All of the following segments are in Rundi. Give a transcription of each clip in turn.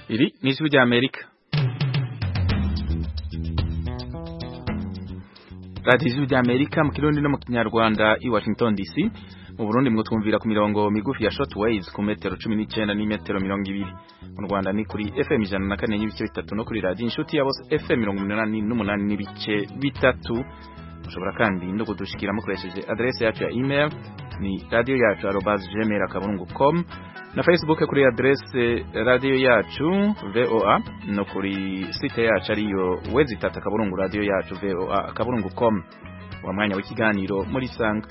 Iri ni ijwi rya Amerika radiyo ijwi rya Amerika mu kirundi no mu kinyarwanda i Washington DC mu Burundi mwo twumvira ku mirongo migufi ya short waves ku metero 19 n'imetero 20 mu Rwanda ni kuri FM ijana na kane n'ibice bitatu no kuri radiyo inshuti ya bose FM 88 n'ibice bitatu mushobora kandi no kudushikira mukoresheje adresse yacu ya email ni radio yacu @gmail.com na Facebook kuri adresse radio yacu VOA no kuri site yacu ariyo wezi tata kaburungu radio yacu VOA kaburungu.com wa mwanya w'ikiganiro muri sanga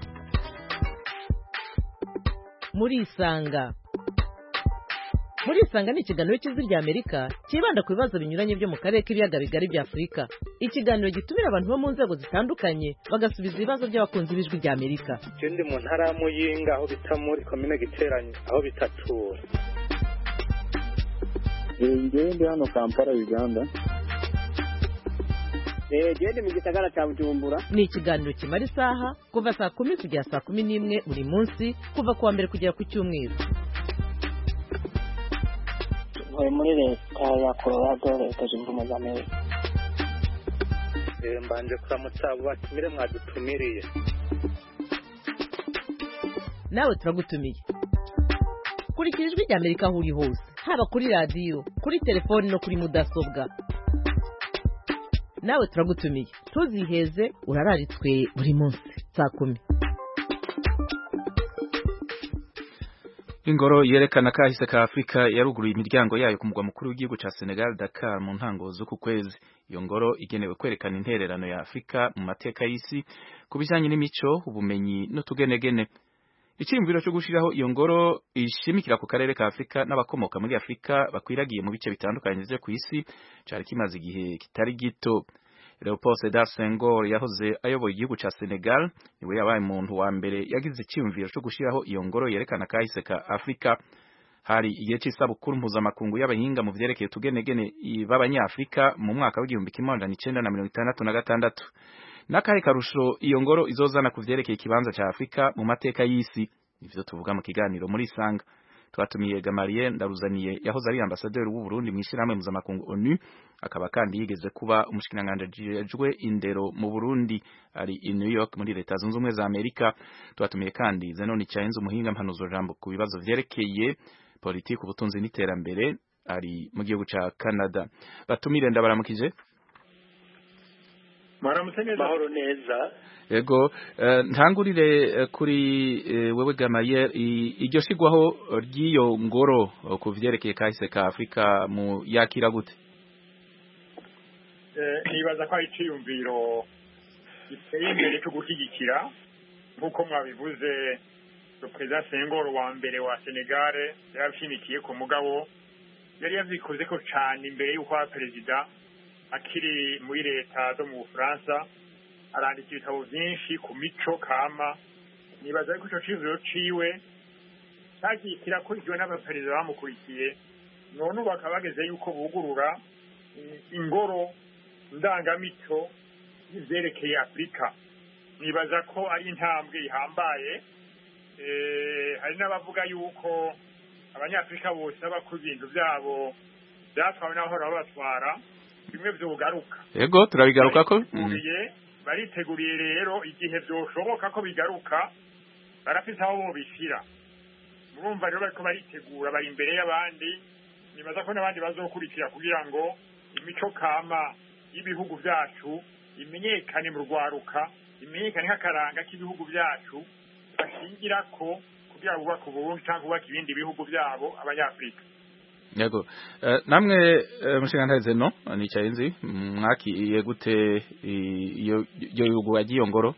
muri isanga muri isanga ni ikiganiro cy'ijwi rya amerika cyibanda ku bibazo binyuranye byo mu karere k'ibiyaga bigari bya afurika ikiganiro gitumira abantu bo mu nzego zitandukanye bagasubiza ibibazo by'abakunzi b'ijwi rya amerika je ndi mu ntara ya muyinga aho bita muri komine giteranye aho bitatura ngewe ndi hano kampala uganda gende mu gisagara cya bujumbura ni ikiganiro kimara isaha kuva saa kumi kugera saa kumi n'imwe buri munsi kuva ku wa mbere kugera ku cyumweru ntuye muri leta ya colorado leta zunze ubumwe za amerika Eh, mbanje kuramutsa abo batumire mwadutumiriye nawe turagutumiye kurikira ijwi rya amerika aho uri hose haba kuri radiyo kuri telefoni no kuri mudasobwa nawe turagutumiye ntuziheze urararitswe buri munsi saa kumi Ingoro yerekana kahise ka Afrika yaruguruye imiryango yayo ku mugwa mukuru w'igihugu ca Senegal Dakar mu ntango z'uku kwezi. Iyo ngoro igenewe kwerekana intererano ya Afrika mu mateka y'isi ku bijanye n'imico, ubumenyi n'utugenegene. Iciyumviro cyo gushiraho iyo ngoro ishimikira ku karere ka Afrika n'abakomoka muri Afrika bakwiragiye mu bice bitandukanye vyo kw'isi cari kimaze igihe kitari gito. Leopold Sedar Senghor yahoze ayoboye igihugu ca Senegal niwe yabaye umuntu wa mbere yagize icyumviro cyo gushiraho iyo ngoro yerekana kahise ka Afrika hari igihe c'isabukuru mpuzamakungu y'abahinga mu vyerekeye utugenegene b'abanyafrika mu mwaka w'igihumbi kimwe amajana icenda na mirongo itandatu na gatandatu n'akahe karusho iyo ngoro izozana ku vyerekeye ikibanza ca Afrika mu mateka y'isi ivyo tuvuga mu kiganiro muri Sanga twatumiye Gamariye Ndaruzaniye yahoze ari ambasaderi w'u Burundi mu ishyirahamwe mpuzamakungu ONU akaba kandi yigeze kuba umushikiranganje ajejwe indero mu Burundi ari i New York muri leta zunze ubumwe za Amerika twatumiye kandi Zenoni Chainze umuhinga mpanuzo jambo ku bibazo vyerekeye politiki ubutunzi n'iterambere ari mu gihugu ca Canada batumire ndabaramukije mwaramutse neza mahoro neza Ego eh, ntangurire eh, kuri eh, wewe Gamaye iryo shigwaho ry'iyo ngoro eh, ku vyerekeye kahise ka Afrika mu yakira gute nibaza ko ari iciyumviro giteye imbere cyo gushyigikira nk'uko mwabivuze perezida sengoro wa mbere wa senegare yarabishimikiye ku mugabo yari yavyikoze ko cane imbere y'uko aba perezida akiri muri leta zo mu bufaransa arandika ibitabo vyinshi ku mico kama nibaza yuko ico ciyumviro ciwe cagiye kirakurikiwe n'abaperezida bamukurikiye none ubu bakaba bageze yuko bugurura ingoro ndangamico y'ivyerekeye afurika nibaza ko ari intambwe ihambaye hari n'abavuga yuko abanyafurika bose baba ku bintu vyabo vyatwawe n'abahora babatwara bimwe vyogaruka Ego turabigaruka ko bariteguriye bariteguriye rero igihe vyoshoboka ko bigaruka barafise aho bobishira murumva rero bariko baritegura bari imbere y'abandi nibaza ko n'abandi bazokurikira kugira ngo imico kama y'ibihugu vyacu imenyekane mu rwaruka imenyekane nk'akaranga k'ibihugu vyacu bashingirako kugira ngo bubake uburundi canke bubake ibindi bihugu vyabo abanyafurika Yego uh, namwe uh, mushingantaze no nicaye nzi mwakiye gute iyo iyo yugo yagiyo ngoro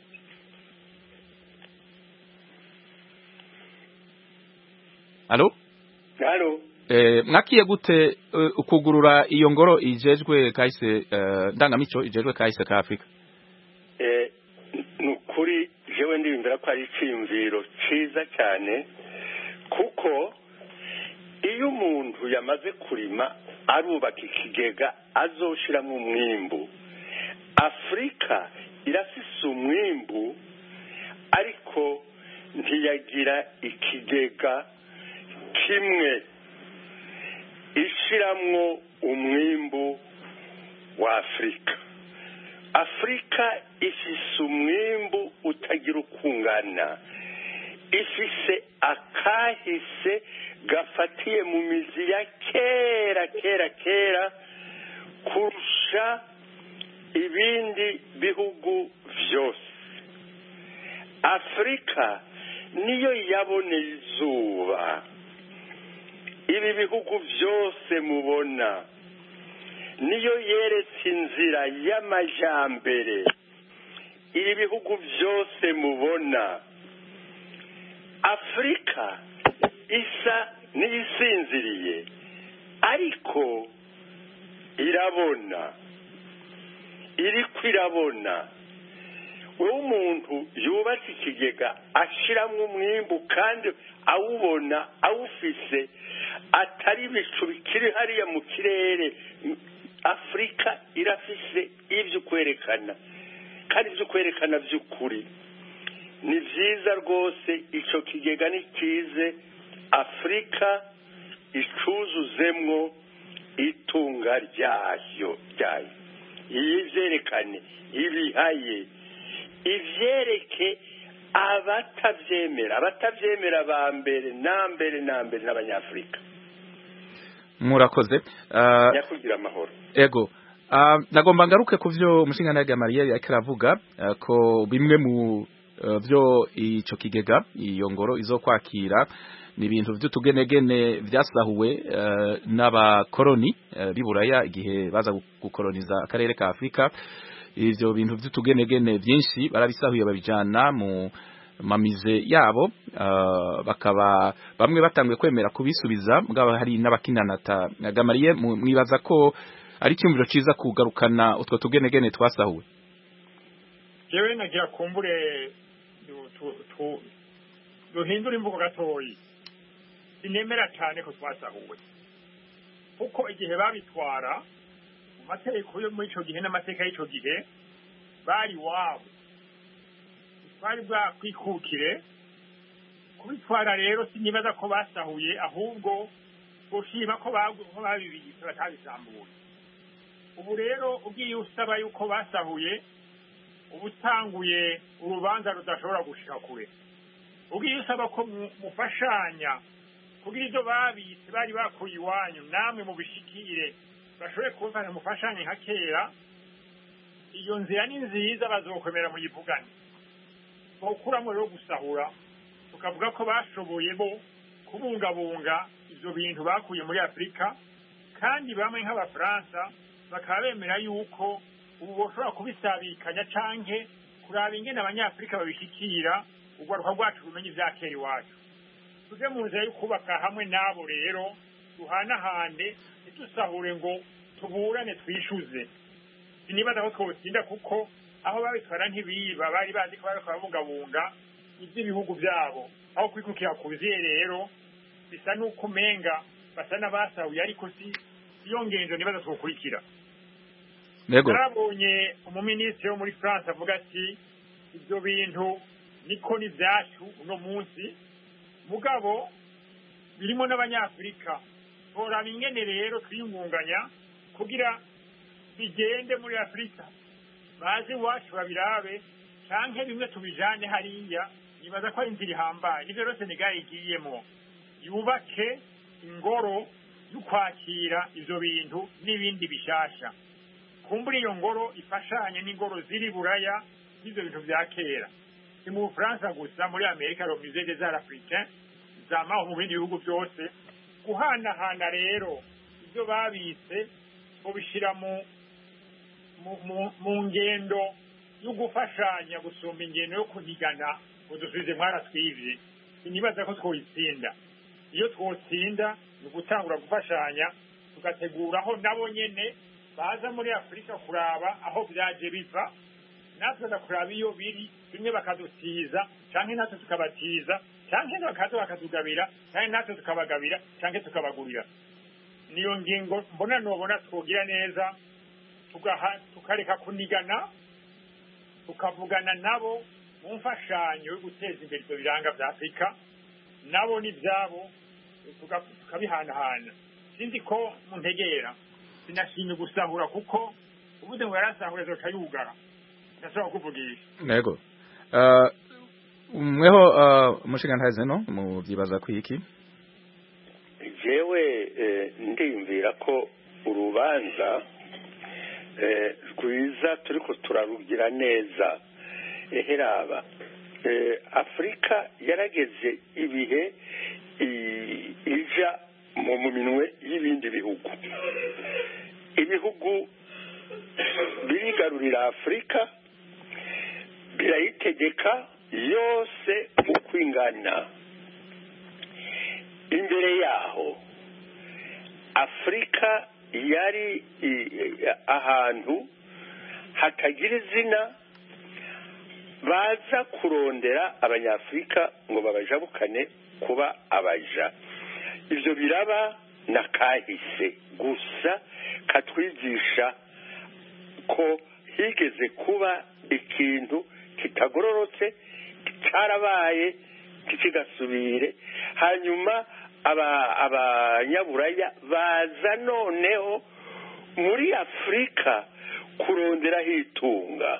Allo Allo Eh mwakiye gute uh, ukugurura iyo ngoro ijejwe kahise uh, ndangamico ijejwe kahise ka Afrika Eh nukuri jewe ndibindira ko ari iciyumviro ciza cyane kuko iyo umuntu yamaze kurima arubaka ikigega azoshiramo umwimbu afurika irafise umwimbu ariko nti- ntiyagira ikigega kimwe ishiramwo umwimbu wa afurika afurika ifise umwimbu utagira ukungana ifise akahise gafatiye mu mizi ya kera kera kera kurusha ibindi bihugu byose afurika niyo yaboneye izuba ibi bihugu byose mubona niyo yeretse inzira y'amajyambere ibi bihugu byose mubona afurika isa n'iyisinziriye ariko irabona iriko irabona wowe umuntu yubatse ikigega ashyiramo umwimbu kandi awubona awufise atari ibicu bikiri hariya mu kirere afurika irafise ibyo kwerekana kandi ibyo kwerekana by'ukuri ni byiza rwose icyo kigega ni cyize afurika icuzuzemwo itunga ryayo ryayo iyi byerekane ibihaye ibyereke abatabyemera abatabyemera ba mbere na mbere na mbere n'abanyafurika murakoze nyakugira amahoro ego nagomba ngaruke ku byo umushinga Gamariye yariko aravuga ko bimwe mu byo icyo kigega iyo ngoro izo kwakira ni ibintu by'utugenegene byasahuwe n'abakoroni b'iburaya igihe baza gukoroniza akarere ka afurika ibyo bintu by'utugenegene byinshi barabisahuye babijyana mu mamize yabo bakaba bamwe batanguye kwemera kubisubiza bwaba hari n'abakinanata gamariye mwibaza ko ari icyumviro cyiza kugarukana utwo tugenegene twasahuwe yewe nagira kumbure duhindura imvugo gatoyi sinemera cyane ko twasahuwe kuko igihe babitwara mu mategeko yo muri icyo gihe n'amateka y'icyo gihe bari wabo bari bwakwikukire kubitwara rero sinibaza ko basahuye ahubwo gushima ko babibitse batabisambuye ubu rero ugiye usaba yuko basahuye uba utanguye urubanza rudashobora gushika kure ugiye usaba ko mufashanya kugira ibyo babitse bari bakuye iwanyu namwe mubishikire bashobore kubafasha mufashanye nka kera iyo nzira ni nziza bazokomera muyivugane bawukuramo rero gusahura tukavuga ko bashoboye bo kubungabunga ibyo bintu bakuye muri afurika kandi bamwe nk'abafaransa bakaba bemera yuko ubu bashobora kubisabikanya canke kuraba ingene abanyafurika babishyikira urwaruka rwacu rumenye ibya kera iwacu tuje mu nzira yo kubaka hamwe n'abo rero duhanahande ntidusahure ngo tuburane twishuze sinibaza ko twotsinda kuko aho babitwara ntibiba bari bazi ko bariko barabungabunga iby'ibihugu byabo aho kwikukira kuziye rero bisa n'uko umenga basa n'abasahuye ariko si iyo ngenzo nibaza twokurikira narabonye umuminisitiri wo muri france avuga ati ibyo bintu niko ni byacu uno munsi mugabo birimo n'abanyafurika toraba ingene rero twiyungunganya kugira bigende muri afurika baze iwacu babirabe canke bimwe tubijane hariya nibaza ko ari inzira ihambaye nivyo rero senegali igiyemo yubake ingoro y'ukwakira ivyo bintu n'ibindi bishasha kumbura iyo ngoro ifashanye n'ingoro ziri buraya n'ivyo bintu vya kera si mu bufaransa gusa muri amerika le musée des arts africains zamaho mu bindi bihugu byose guhanahana rero ibyo babitse mubishyira mu mu ngendo yo gufashanya gusumba ingendo yo kunigana ngo dusubize mwaratwivye sinibaza ko twoyitsinda iyo twotsinda ni ugutangura gufashanya tugateguraho nabo nyene baza muri afurika kuraba aho vyaje biva natwe kuraba iyo biri bimwe bakadutiza canke natwe tukabatiza canke bakaza bakatugabira canke natwe tukabagabira canke tukabagurira niyo ngingo mbona nobona twogira neza tukareka kunigana tukavugana nabo mu mfashanyo yo guteza imbere ibyo biranga vya afurika nabo n'ivyabo tukabihanahana sinzi ko muntegera sinashimye gusahura kuko ubuze ngo yarasahura azoca yugara ndashobora kuvugisha yego uh, mweho uh, umushingantazi no muvyibaza kwiki jewe eh, ndiyumvira ko urubanza eh, rwiza turiko turarugira neza eheraba eh, afurika yarageze ibihe i- ija mu mu minwe y'ibindi bihugu ibihugu birigarurira afurika birayitegeka yose uko ingana imbere yaho afurika yari i- i- ahantu hatagira izina baza kurondera abanyafurika ngo babajabukane kuba abaja ibyo biraba na kahise gusa katwigisha ko higeze kuba ikintu kitagororotse cyarabaye kigasubire hanyuma aba- abanyaburaya baza noneho muri afurika kuronderaho itunga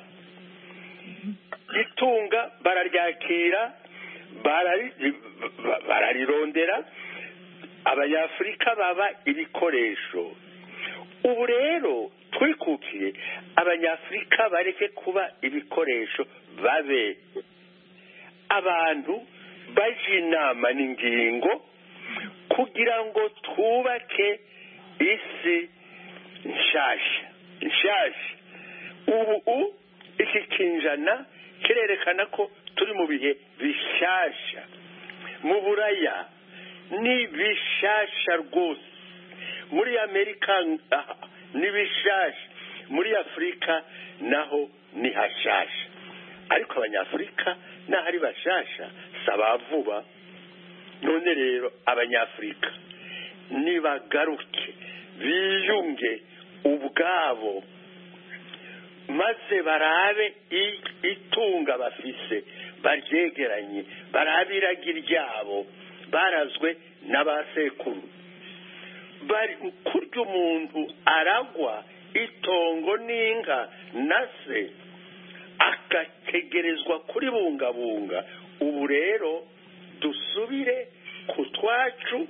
itunga bararyakira barari- ba- bararirondera abanyafurika baba ibikoresho ubu rero twikukiye abanyafurika bareke kuba ibikoresho babe abantu baje inama n'ingingo kugira ngo twubake isi nshasha nshasha ubu u- iki kinjana kirerekana ko turi mu bihe bishasha mu buraya ni bishasha rwose muri amerika ah, ni bishasha muri afurika naho ni hashasha ariko abanyafurika naho ari bashasha si abavuba none rero abanyafurika nibagaruke biyunge ubwabo maze barabe i- itunga bafise baryegeranye barabe iragi ryabo barazwe n'abasekuru bari kurya umuntu aragwa itongo n'inka na se agategerezwa kuribungabunga ubu rero dusubire ku twacu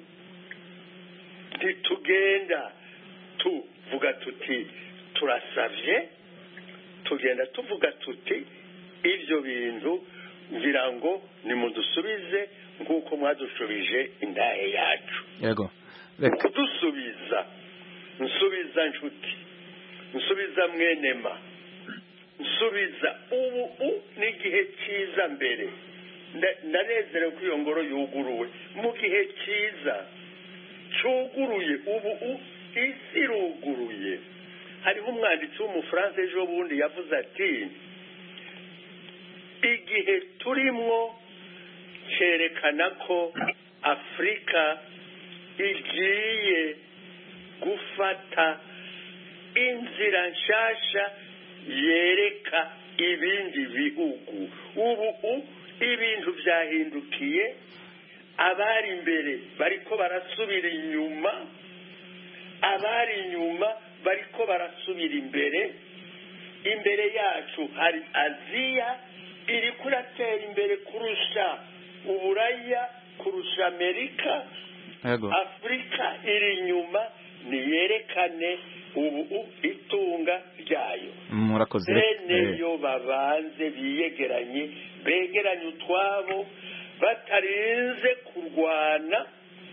ntitugenda tuvuga tuti turasavye tugenda tuvuga tuti ibyo bintu ngira ngo nimudusubize nk'uko mwadushubije indahe yacu yego reka kudusubiza nsubiza nshuti nsubiza mwenema nsubiza ubu u ni igihe cyiza mbere Nda- ndanezerewe ko iyo ngoro yuguruwe mu gihe cyiza cyuguruye ubu u isi iruguruye hariho umwanditsi w'umufaransa ejo bundi yavuze ati igihe turimwo cyerekana ko afurika igiye gufata inzira nshasha yereka ibindi bihugu ubu u- ibintu byahindukiye abari imbere bariko barasubira inyuma abari inyuma bariko barasubira imbere imbere yacu hari aziya iri kuratera imbere kurusha uburaya kurusha amerika yego afurika iri inyuma niyerekane ubu itunga ryayo murakoze bene Eh, yo babanze biyegeranye begeranye utwabo batarinze kurwana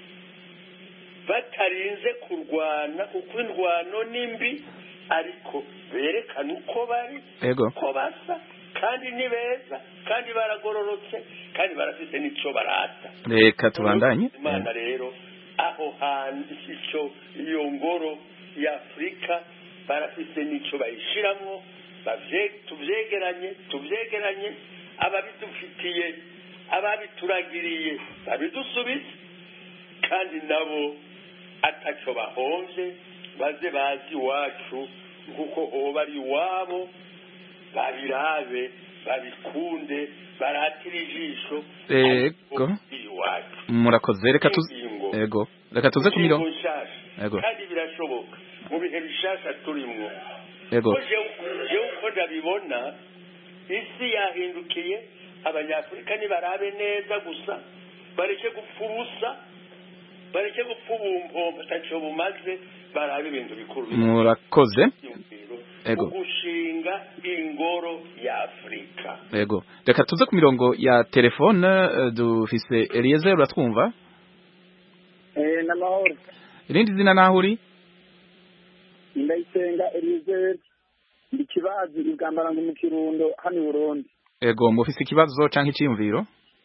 batarinze kurwana kuko indwano ni mbi ariko berekane uko bari yego ko basa kandi ni beza kandi baragororotse kandi barafite n'icyo barata reka tubandanye imana rero aho hantu icyo iyo ngoro y'afurika barafite n'icyo bayishyiramo bavye- tubyegeranye tubyegeranye ababidufitiye ababituragiriye babidusubize kandi nabo atacyo bahomvye baze bazi iwacu nk'uko hoba ari iwabo babirabe babikunde baratire ijisho Ego. ariko iri iwacu murakoze reka tu ingingo yego reka tuze ku mirongo ingingo nshasha Yego. kandi birashoboka mu bihe bishasha turimwo yego ko jewe jewe uko ndabibona isi yahindukiye abanyafurika nibarabe neza gusa bareke gupfa ubusa bareke gupfa ubumpombo ntacyo bumaze barabe ibintu bikuru murakoze byiyumviro Yego. ugushinga ingoro ya afurika yego reka tuze ku mirongo ya telefone eh, dufise Eliezer uratwumva Eh, n'amahoro irindi zina naho uri ndayisenga elizabeth ndi kibazi ibwambaranga mu kirundo hano i burundi yego mufise ikibazo canke iciyumviro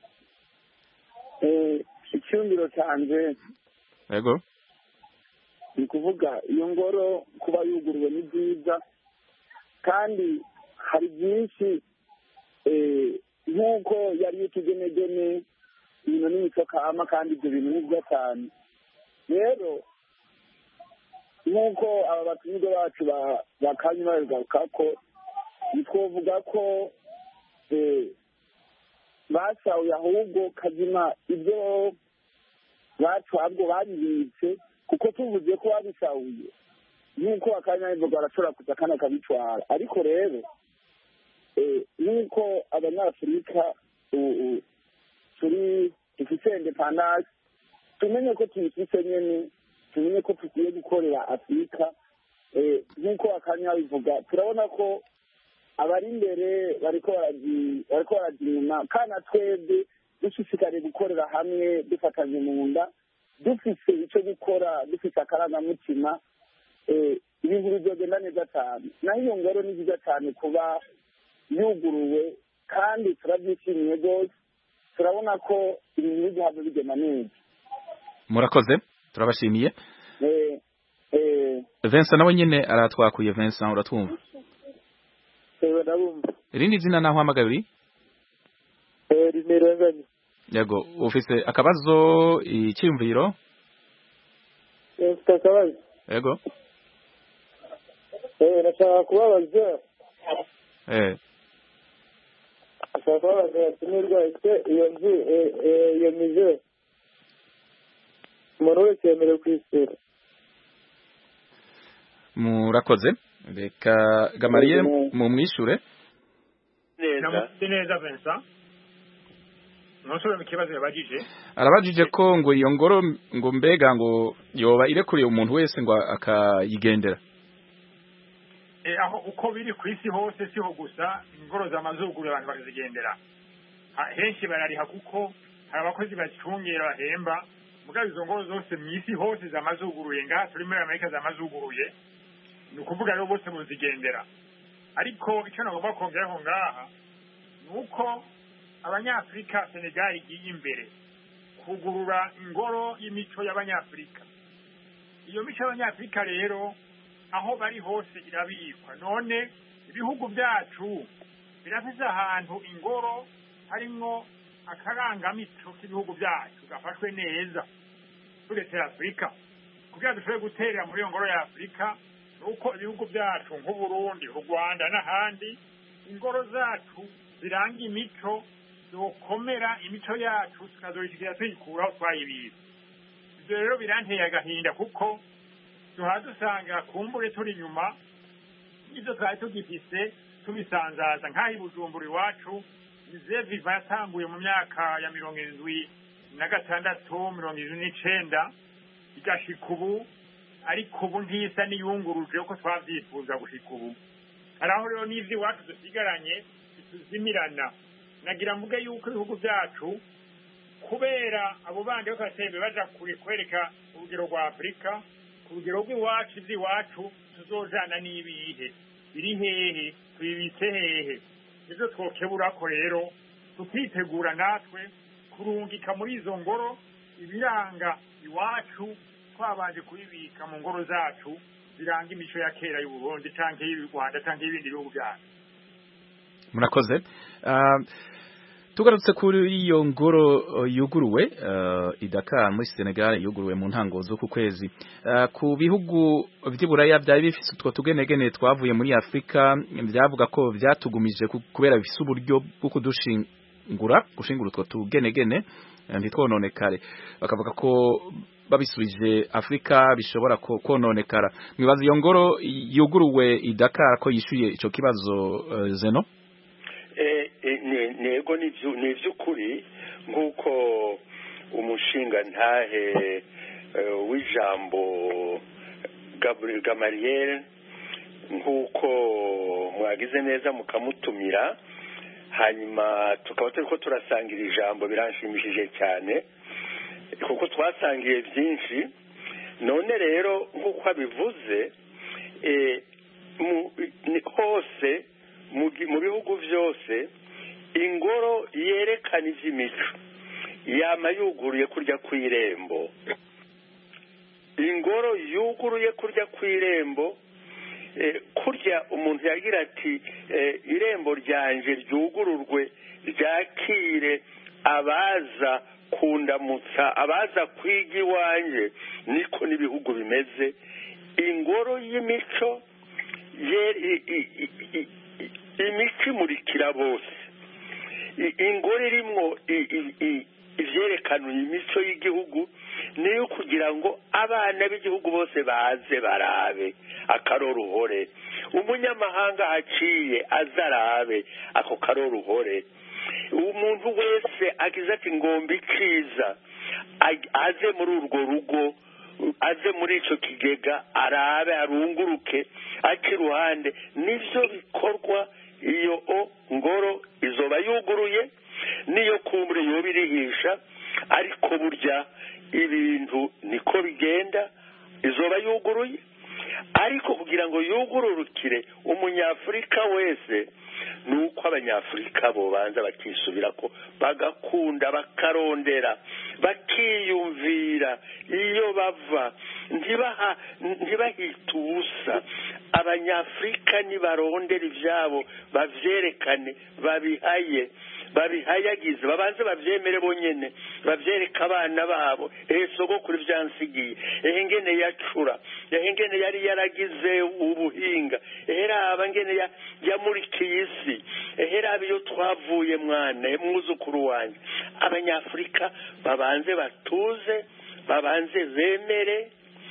Eh, icyumviro cyanjye yego ni ukuvuga iyo ngoro kuba yuguruwe ni byiza kandi hari byinshi eh, nk'uko yari y'utugenegene ibintu n'imico kama kandi ibyo bintu ni byiza cyane rero nk'uko aba batumirwa bacu ba- bakanye babigaruka ko ntitwovuga ko eh, basahuye ahubwo kazima ibyo bacu ahubwo babibitse kuko tuvuze ko babisahuye nk'uko akanya bivuga barashobora kuza kandi akabitwara ariko rero eh, nk'uko abanyafurika u- u- turi dufite independance tumenye ko tuyifite nyene tumenye ko tugiye gukorera afurika eh, nk'uko akanya bivuga turabona ko abari imbere bariko baraji- bariko baraja inyuma kandi na twebwe dushishikariye gukorera hamwe dufatanye mu nda dufise icyo gukora dufise akarangamutima eh, ibintu bizogenda neza cyane naho iyo ngoro ni nziza cyane kuba yuguruwe kandi turabyishimiye rwose turabona ko ibintu bigihabwa bigenda neza murakoze turabashimiye Eh, eh, Vincent nawe nyene aratwakuye Vincent uratwumva ewe ndabumva irindi zina naho hamagaye uri Eh, rimerenganye yego ufise akabazo iciyumviro mfite akabazo yego Eh, nashaka kubabaza eh nashaka kubabaza yatumirwa ese iyo nzu eh, eh, iyo mize umuntu wese yemerewe kwisura murakoze reka gamariye mu mwishure neza namutse neza Vincent ntusubire mu kibazo yabajije arabajije ko ngo iyo ngoro ngo mbega ngo yoba irekuriye umuntu wese ngo akayigendera Eh, aho uko biri ku isi hose siho gusa ingoro z'amazuguru abantu bakazigendera Ha- henshi barariha kuko hari abakozi bazicungera bahemba mugabo izo ngoro zose mu isi hose zamazuguruye ngaha turi muri amerika zamazuguruye ni ukuvuga rero bose muzigendera ariko icyo nagomba kongeraho ngaha ni uko abanyafurika senegali igiye imbere kugurura ingoro y'imico y'abanyafurika iyo mico y'abanyafurika rero aho bari hose irabikwa none ibihugu byacu birafise ahantu ingoro harimwo akarangamico k'ibihugu byacu gafashwe neza turetse afurika kugira dushobore guterera muri iyo ngoro ya afurika ni uko ibihugu byacu nk'uburundi u rwanda n'ahandi ingoro zacu ziranga imico zokomera imico yacu tukazoyishyikira tuyikuraho twayibika ibyo rero biranteye agahinda kuko duhora dusanga kumbure turi inyuma ibyo twari tugifise tubisanzaza nk'aho i bujumbura iwacu ize viva yatanguye mu myaka ya mirongo irindwi na gatandatu mirongo irindwi n'icenda igashika ubu ariko ubu ntisa n'iyunguruje uko twavyifuza gushika ubu hari aho rero n'ivy'iwacu dusigaranye bituzimirana nagira mvuge yuko ibihugu byacu kubera abo bandi bo kasembe baja kure kwereka urugero rwa afurika ku rugero rw'iwacu ivy'iwacu tuzojana n'ibihe biri hehe tubibitse hehe nivyo twokeburako rero tukitegura natwe kurungika muri izo ngoro ibiranga iwacu twabanje kubibika mu ngoro zacu biranga imico ya kera y'uburundi canke y'u rwanda canke y'ibindi bihugu byacu murakoze Ah, tugarutse kuri iyo ngoro uh, yuguruwe uh, i Dakar muri Senegal yuguruwe mu ntango z'uku kwezi Ah, ku bihugu vy'iburaya byari bifise utwo tugenegene twavuye muri Afrika byavuga ko vyatugumije ku- kubera bifise uburyo bwo kudushingura gushingura utwo tugenegene eh, ntitwononekare bakavuga ko babisubije Afrika bishobora ko- kononekara mwibaza iyo ngoro yuguruwe i Dakar ko yishuye ico kibazo uh, Zeno Eh, eh, ne- nego ni vyu- ni ivy'ukuri nk'uko umushinga ntahe eh, w'ijambo Gabriel Gamaliel nk'uko mwagize neza mukamutumira hanyuma tukaba turiko turasangira ijambo biranshimishije cyane kuko twasangiye byinshi none rero nk'uko abivuze eh, mu- ni- hose mu gi- mu bihugu byose ingoro yerekana iby'imico yama yuguruye kurya ku irembo ingoro yuguruye kurya ku irembo eh, kurya umuntu yagira ati eh, irembo ryanje ryugururwe ryakire abaza kundamutsa abaza kwiga iwanjye niko n'ibihugu bimeze ingoro y'imico ye- i- i- i- i- i- imico imurikira bose I- ingoro irimwo i- i- i- ivyerekana imico y'igihugu niyo kugira ngo abana b'igihugu bose baze barabe akaroruhore umunyamahanga aciye aze arabe ako karoruhore umuntu wese agize ati ngomba ikiza ag- aze muri urwo rugo aze muri ico kigega arabe arunguruke aca iruhande nivyo bikorwa iyo o ngoro izoba yuguruye niyo kumbure yoba irihisha ariko burya ibintu niko bigenda izoba yuguruye ariko kugira ngo yugururukire umunyafurika wese ni uko abanyafurika bobanza bakisubira ko bagakunda bakarondera bakiyumvira iyo bava ntibaha ntibahite ubusa abanyafurika nibarondera ibyabo babyerekane babihaye babihayagize babanze babyemere bonyene babyereka abana babo ehe sogokuru byansigiye ehe ngene yacura ehe ngene yari yaragize ubuhinga ehe raba ngene ya- yamurikiye isi ehe raba iyo twavuye mwana ehe mwuzukuru wanjye abanyafurika babanze batuze babanze bemere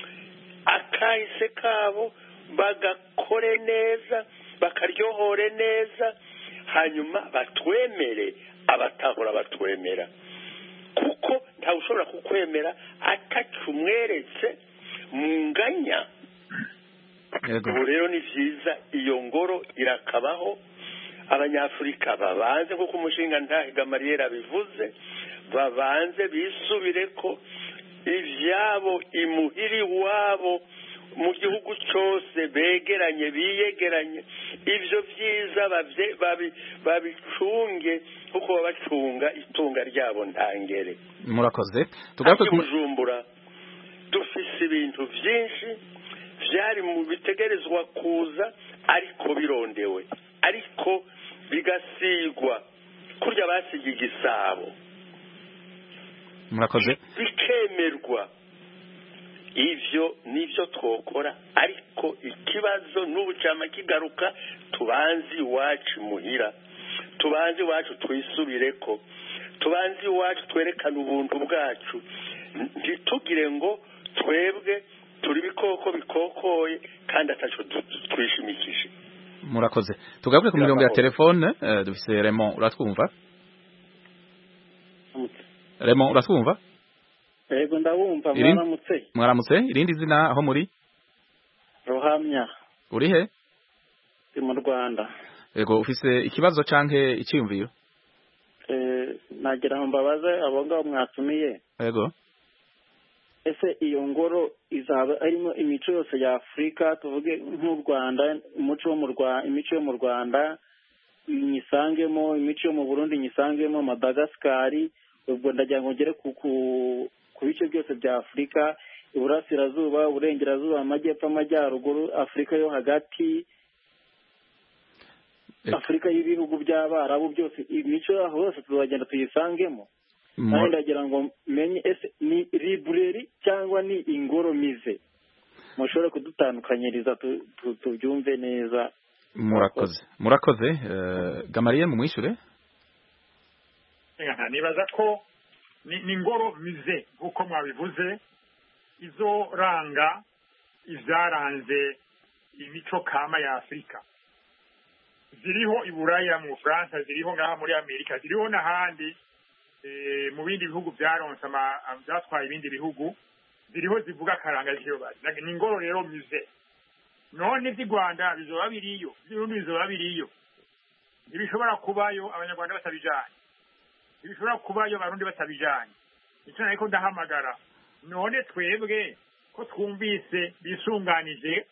akahise kabo bagakore neza bakaryohore neza hanyuma batwemere abatahora batwemera kuko ntawe ushobora kukwemera atacumweretse mu nganya yego ubu rero ni byiza iyo ngoro irakabaho abanyafurika babanze nk'uko umushinga ntahiga mariyeri abivuze babanze bisubire ko ibyabo imuhiri iwabo mu gihugu cyose begeranye biyegeranye ibyo byiza babye- babi- babicunge kuko baba bacunga itunga ryabo ntangere murakoze tugaruke ati ku bujumbura dufise ibintu byinshi byari mu bitegerezwa kuza ariko birondewe ariko bigasigwa kurya basigiye igisabo murakoze bikemerwa ivyo nivyo twokora ariko ikibazo n'ubu cama kigaruka tubanze iwacu muhira tubanze iwacu twisubireko tubanze iwacu twerekane ubuntu bwacu ntitugire ngo twebwe turi ibikoko bikokoye kandi ataco du- du- twishimikije murakoze tugaruke ku mirongo ya telefone eh, dufise Raymond uratwumva Raymond uratwumva yego ndabumva Iri- mwaramutse mwaramutse irindi zina aho muri ruhamya uri he ndi mu rwanda yego ufise ikibazo canke iciyumviro Eh, nagira ngo mbabaze abo ngabo mwatumiye yego ese iyo ngoro izaba arimo imico yose ya afurika tuvuge nk'u rwanda umuco wo mu rwanda imico yo mu rwanda nyisangemo imico yo mu burundi nyisangemo madagasikari ubwo ndagira ngo ngere ku ku- ku bice byose bya afurika iburasirazuba uburengerazuba amajyepfo amajyaruguru afurika yo hagati Eh. afurika y'ibihugu by'abarabu byose imico yaho hose tuzagenda tuyisangemo Mu- kandi ndagira ngo menye ese ni libreri cyangwa ni ingoro mize mushobore kudutandukanyiriza tu- tu- tubyumve neza murakoze murakoze eh, Gamariye mumwishure Aha, nibaza ko ni ni ingoro mize nk'uko mwabivuze izoranga ivyaranze imico kama ya afurika ziriho i buraya mu bufaransa ziriho ngaha muri amerika ziriho n'ahandi eh, mu bindi bihugu vyaronse ama- vyatwaye ibindi bihugu ziriho zivuga akaranga k'iyobazi ni ingoro rero muze none vy'i rwanda bizoba biriyo vy'urundi bizoba biriyo ntibishobora kubayo abanyarwanda batabijanye ntibishobora kubayo abarundi batabijanye nico nariko ndahamagara none twebwe ko twumvise bisunganije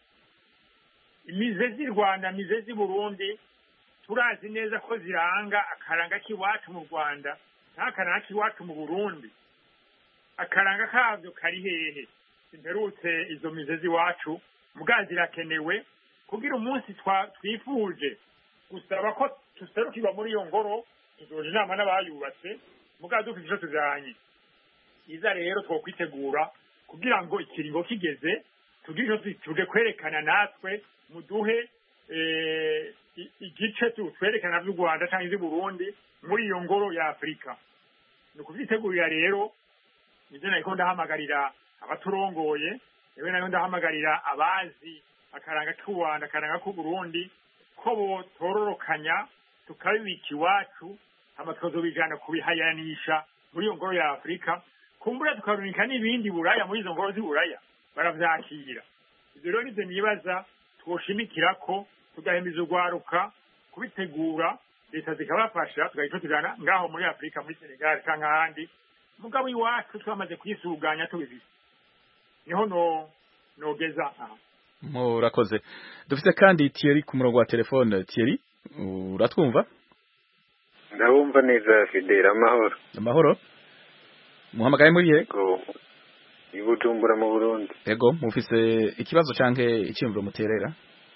imize z'i rwanda mize z'i burundi turazi neza ko ziranga akaranga k'iwacu mu rwanda n'akaranga k'iwacu mu burundi akaranga kavyo kari hehe simperutse izo mize z'iwacu muga zirakenewe kugira umunsi twa- twifuje gusaba ko tuserukirwa muri iyo ngoro tuzoja inama n'abayubatse muga dufite ico tujanye iza rero twokwitegura kugira ngo ikiringo kigeze tugire ico tuje kwerekana natwe muduhe eh, i- igice tu- twerekana vy'u rwanda canke ivy'u burundi muri iyo ngoro ya afurika ni ukuvyitegurira rero nivyo nariko ndahamagarira abaturongoye ewe nariko ndahamagarira abazi akaranga k'u rwanda akaranga k'u burundi ko botororokanya tukabibika iwacu hama tukazobijana kubihayanisha muri iyo ngoro ya afurika kumbura tukarunika n'ibindi buraya muri izo ngoro z'i buraya baravyakira ivyo rero nivyo nibaza twoshimikira ko tugahemeza urwaruka kubitegura leta zikabafasha tugahita tujana ngaho muri afurika muri senegal canke ahandi mugabo iwacu twamaze kwisuganya tubifise niho no nogeza aha murakoze dufite kandi Thierry ku murongo wa telefone Thierry uratwumva ndabumva neza fidela amahoro amahoro muhamagaye muri he Go. i bujumbura mu burundi ego mufise ikibazo canke iciyumviro muterera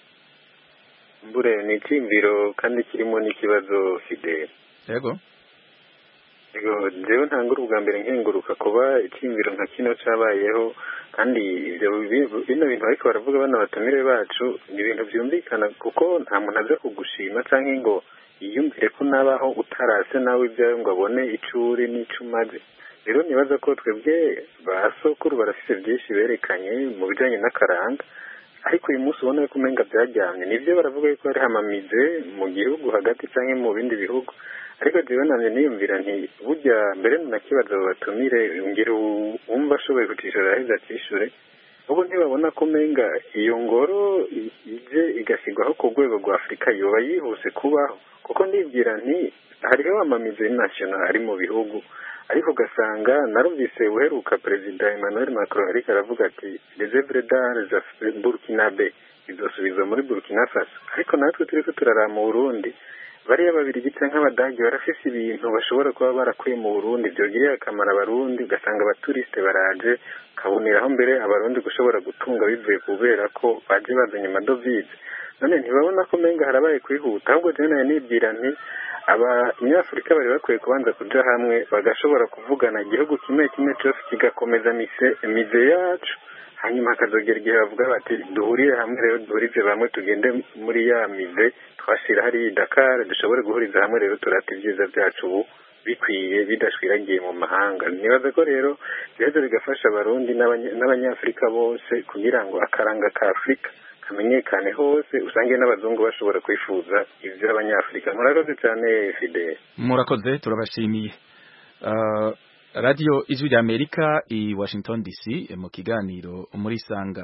mbure ni icyiyumviro kandi kirimo n'ikibazo fidela ego Ego, jewe ntangura ubwa mbere nkenguruka kuba icyiyumviro nka kino cabayeho kandi ivyo bi- bino bintu ariko baravuga bana batumire bacu ni ibintu vyumvikana kuko nta muntu aza kugushima canke ngo yiyumvire ko nabaho utarase nawe ibyawe ngo abone ico uri n'ico umaze rero nibaza ko twebwe ba sokuru barafise vyinshi berekanye mu bijanye n'akaranga ariko uyu munsi ubona ko umenga byaryamye nivyo baravuga yuko hari hamamize mu gihugu hagati canke mu bindi bihugu ariko jewe nanje niyumvira nti burya mbere nakibaza abo batumire ngira uwu- uwumva ashoboye kucishura aheza acishure ubu ntibabona ko umenga iyo ngoro i- ije igashyirwaho ku rwego rwa afurika yoba yihuse kubaho kuko ndibwira nti hariho amamize national ari mu bihugu ariko ugasanga narumvise uheruka perezida emmanuel macron ariko aravuga ati les œuvres d'art za burkinabe izosubizwa muri burkina faso ariko natwe turiko turaraba mu burundi bariya babiri canke abadagi barafise ibintu bashobora kuba barakuye mu burundi vyogirira akamaro abarundi ugasanga abaturisite baraje kaboneraho mbere abarundi gushobora gutunga bivuye kubera ko baje bazanye amadovize none ntibabona ko menga harabaye kwihuta ahubwo jewe nayo nibwira nti abanyafurika bari bakwiye kubanza kuja hamwe bagashobora kuvugana igihugu kimwe kimwe cose kigakomeza mise mize yacu hanyuma hakazogera igihe bavuga bati duhurire hamwe rero duhurize bamwe tugende muri ya mize twashira hariya i dakar dushobore guhuriza hamwe rero turata ibyiza byacu ubu bikwiye bidashwiragiye mu mahanga nibaza ko rero biheza bigafasha abarundi n'abanya- n'abanyafurika bose kugira ngo akaranga ka afurika kamenyekane hose usange n'abazungu bashobora kwifuza ivy'abanyafurika murakoze cyane fidele murakoze turabashimiye uh, radio ijwi rya amerika i washington dc mu kiganiro muri sanga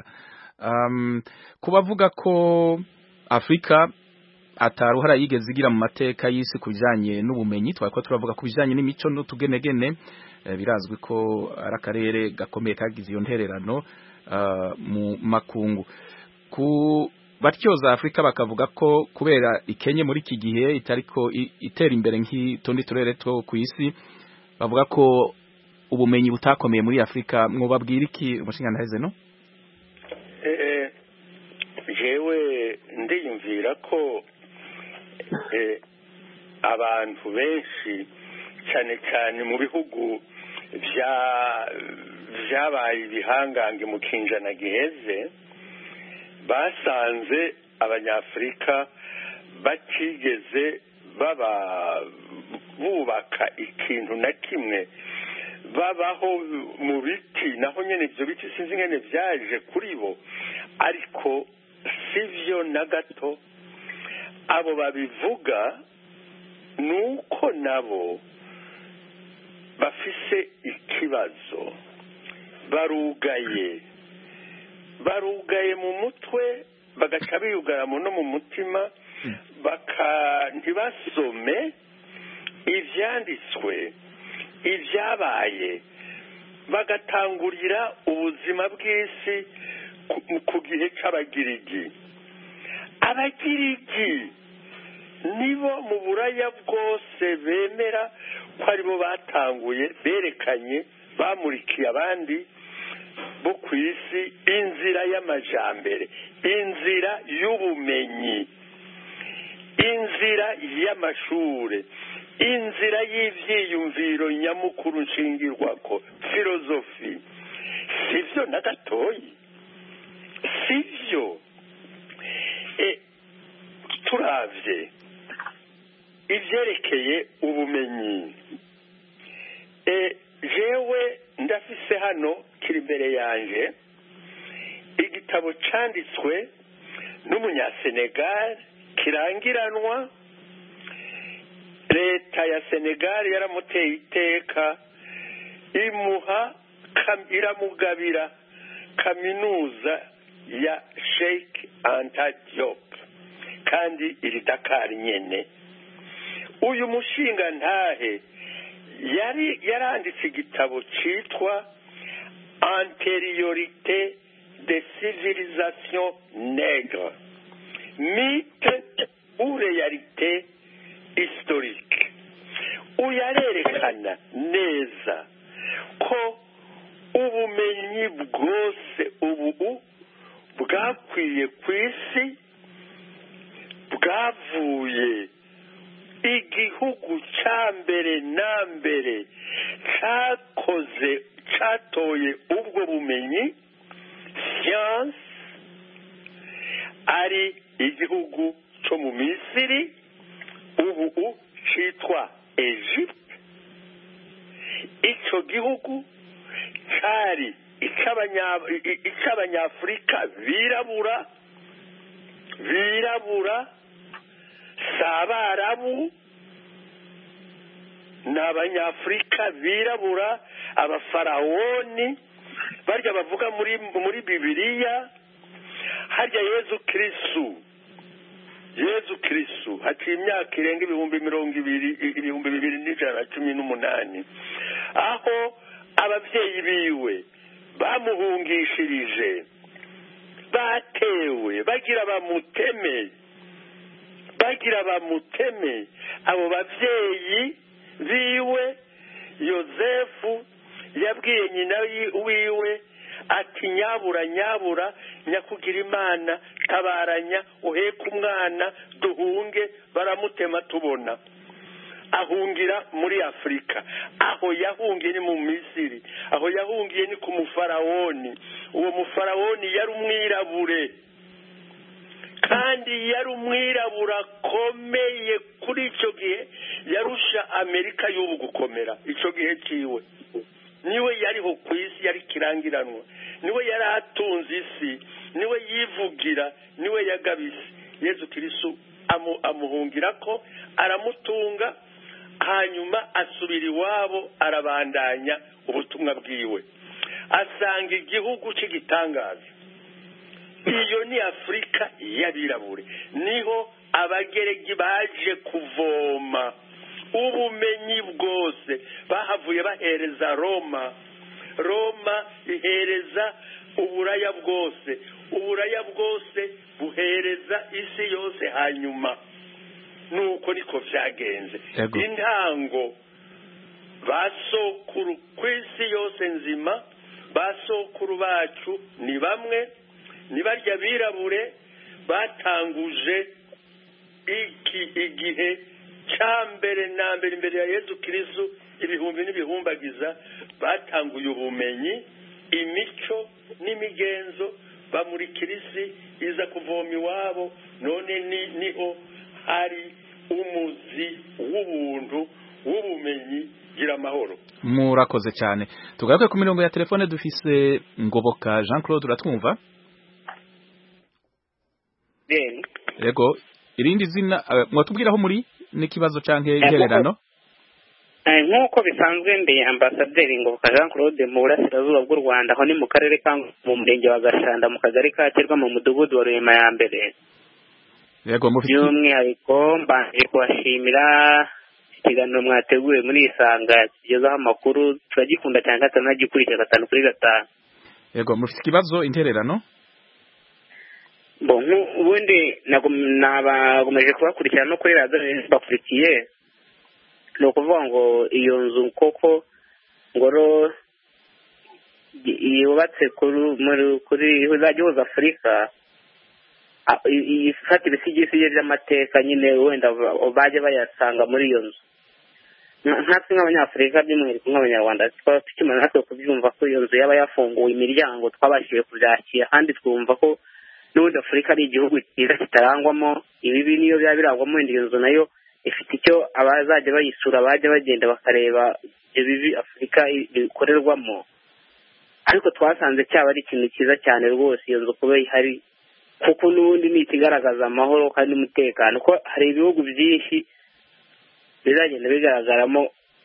um, kubavuga ko afurika ataruhara yigeze igira mu mateka y'isi ku bijanye n'ubumenyi twako turavuga ku bijanye n'imico n'utugenegene eh, birazwi ko ari akarere gakomeye kagize iyo ntererano uh, mu makungu ku batyoza Afrika bakavuga ko kubera ikenye muri iki gihe itariko i- itera imbere nk'itundi turere two ku isi bavuga ko ubumenyi butakomeye muri Afrika mwobabwira iki umushinga heze no Eh, jewe ndiyumvira ko eh, abantu benshi cyane cyane mu bihugu bya byabaye ibihangange mu kinjana giheze basanze abanyafurika batigeze baba bubaka ikintu na kimwe babaho mu biti naho nyine ibyo biti sinzi ingene byaje kuri bo ariko si byo na gato abo babivuga ni uko nabo bafise ikibazo barugaye barugaye mu mutwe bagaca biyugaramo no mu mutima baka ntibasome ibyanditswe ibyabaye bagatangurira ubuzima bw'isi ku- ku gihe cy'abagirigi abagirigi nibo mu buraya bwose bemera ko aribo batanguye berekanye bamurikiye abandi bo ku isi inzira y'amajambere inzira y'ubumenyi inzira y'amashure inzira y'ivyiyumviro nyamukuru nshingirwako filozofi sivyo na gatoyi sivyo e, turavye ivyerekeye ubumenyi e, jewe ndafise hano kiri imbere yanje igitabo canditswe n'umunyasenegal kirangiranwa leta ya senegal yaramuteye iteka imuha kam- iramugabira kaminuza ya sheikh anta diop kandi iri dakar nyene uyu mushinga ntahe yari yaranditse igitabo cyitwa antériorité des civilisations nègres mythe ou réalité historique uyarerekana neza ko ubumenyi bwose ubu bwakwiye ku isi bwavuye igihugu cya mbere na mbere cyakoze cyatoye ubwo bumenyi siyansi ari igihugu cyo mu misiri ubu cyitwa egypte icyo gihugu cyari icy'abanya- i- icy'abanyafurika birabura birabura si abarabu ni abanyafurika birabura abafarawoni barya bavuga muri muri bibiliya harya yezu kirisitu yezu kirisitu haciye imyaka irenga ibihumbi mirongo ibiri ibihumbi bibiri n'ijana na cumi n'umunani aho ababyeyi biwe bamuhungishirije batewe bagira bamuteme bagira bamuteme abo babyeyi biwe yozefu yabwiye nyina yi- wiwe ati nyabura nyabura nyakugira imana tabaranya uheke umwana duhunge baramutema tubona ahungira muri afurika aho yahungiye ni mu misiri aho yahungiye ni ku mufarawoni uwo mufarawoni yari umwirabure kandi yari umwirabura akomeye kuri icyo gihe yarusha amerika y'ubu gukomera icyo gihe cyiwe niwe yariho ku isi yari kirangiranwa niwe yari atunze isi niwe yivugira niwe yagabise yezu kirisu amu- amuhungira ko aramutunga hanyuma asubira iwabo arabandanya ubutumwa bwiwe asanga igihugu cy'igitangaza iyo ni afurika y'abirabure niho abageregi baje kuvoma ubumenyi bwose bahavuye bahereza roma roma ihereza uburaya bwose uburaya bwose buhereza isi yose hanyuma nuko niko byagenze Yego. intango basokuru ku isi yose nzima basokuru bacu ni bamwe ni barya birabure batanguje iki igihe cya mbere na mbere imbere ya yezu kirisu ibihumbi n'ibihumbagiza batanguye ubumenyi imico n'imigenzo bamurikira isi iza kuvoma iwabo none ni niho hari umuzi w'ubuntu w'ubumenyi gira amahoro murakoze cyane tugaruke ku mirongo ya telefone dufise ngoboka Jean Claude uratwumva yego irindi zina uh, mwatubwira aho muri n'ikibazo canke intererano nk'uko bisanzwe ndi ambasaderi ngoboka jean claude mu burasirazuba bw'u rwanda aho ni mu karere ka mu murenge wa gashanda mu kagari ka kirwa mu mudugudu wa rurema ya mbere yego mufite by'umwihariko mbanje kubashimira ikiganiro mwateguye muri isanga kigezaho amakuru turagikunda cyane kandi turanagikurikira gatanu kuri gatanu yego mufite ikibazo intererano bo ubundi nabagomeje kubakurikirana no kuri radiyo bakurikiye ni ukuvuga ngo iyo nzu koko ngoro yubatse kuri izajya ihuza afurika ifata ibisigisigi by'amateka nyine wenda bajya bayasanga muri iyo nzu nkatwe nk'abanyafurika by'umwihariko nk'abanyarwanda twaba tukimara natwe kubyumva ko iyo nzu yaba yafunguye imiryango twabashije kubyakira kandi twumva ko n'ubundi afurika ari igihugu cyiza kitarangwamo ibibi niyo byaba birangwamo wenda iyo nzu nayo ifite icyo abazajya bayisura bajya bagenda bakareba ibyo bibi afurika bikorerwamo ariko twasanze cyaba ari ikintu cyiza cyane rwose iyo nzu kuba ihari kuko n'ubundi ni ikigaragaza amahoro kandi n'umutekano ko hari ibihugu byinshi bizagenda bigaragaramo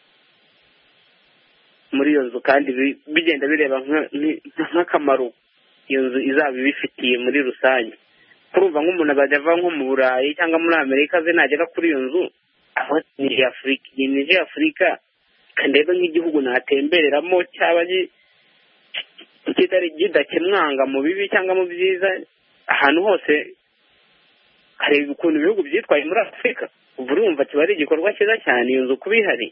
muri iyo nzu kandi bigenda bireba nk'akamaro iyo nzu izaba ibifitiye muri rusange kurumva nk'umuntu azajya ava nko mu burayi cyangwa muri amerika ze nagera kuri iyo nzu aho ni afurika iyi ni afurika ndebe nk'igihugu natembereramo cyaba kitari kidakemwanga mu bibi cyangwa mu byiza ahantu hose hari ukuntu ibihugu byitwaye muri afurika ubu urumva kiba ari igikorwa cyiza cyane iyo nzu kuba ihari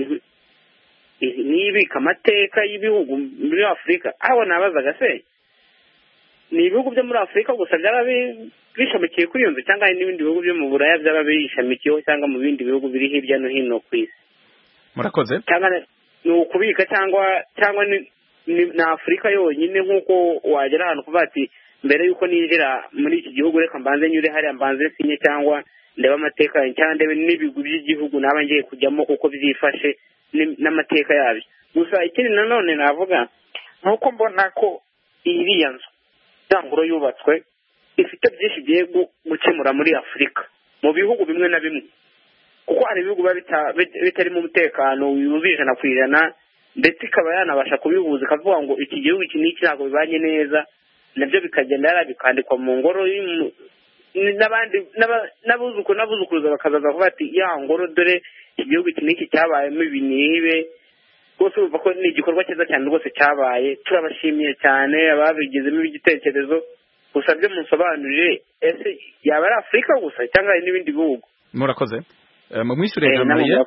n'ibika amateka y'ibihugu muri afurika aho nabazaga se ni ibihugu byo muri afurika gusa byaba bishamikiye kuri iyo nzu cyangwa hari n'ibindi bihugu byo mu buraya byaba bishamikiyeho cyangwa mu bindi bihugu biri hirya no hino ku isi murakoze cyangwa ni ukubika cyangwa cyangwa ni afurika yonyine nk'uko wagera ahantu kuvuga ati mbere y'uko ninjira muri iki gihugu reka mbanze nyure hariya mbanze sinye cyangwa ndebe amateka cyangwa ndebe n'ibigwi by'igihugu naba ngiye kujyamo kuko byifashe n'amateka yabyo gusa ikindi nanone navuga ni uko mbona ko iriya nzu ngoro yubatswe ifite byinshi igiye gukemura muri afurika mu bihugu bimwe na bimwe kuko hari ibihugu biba bitarimo umutekano wuzuye ijana ku ijana ndetse ikaba yanabasha kubihuza ikavuga ngo iki gihugu iki n'iki ntabwo bibanye neza nabyo bikagenda yari bikandikwa mu ngoro n'abandi n'abuzukuru n'abuzukuruza bakazaza kuvuga ati ya ngoro dore iki gihugu iki n'iki cyabayemo ibi n'ibe rwose urumva ko ni igikorwa cyiza cyane rwose cyabaye turabashimiye cyane ababigizemo igitekerezo gusa byo musobanurire ese yaba ari afurika gusa cyangwa hari n'ibindi bihugu murakoze mumwishyure jamariye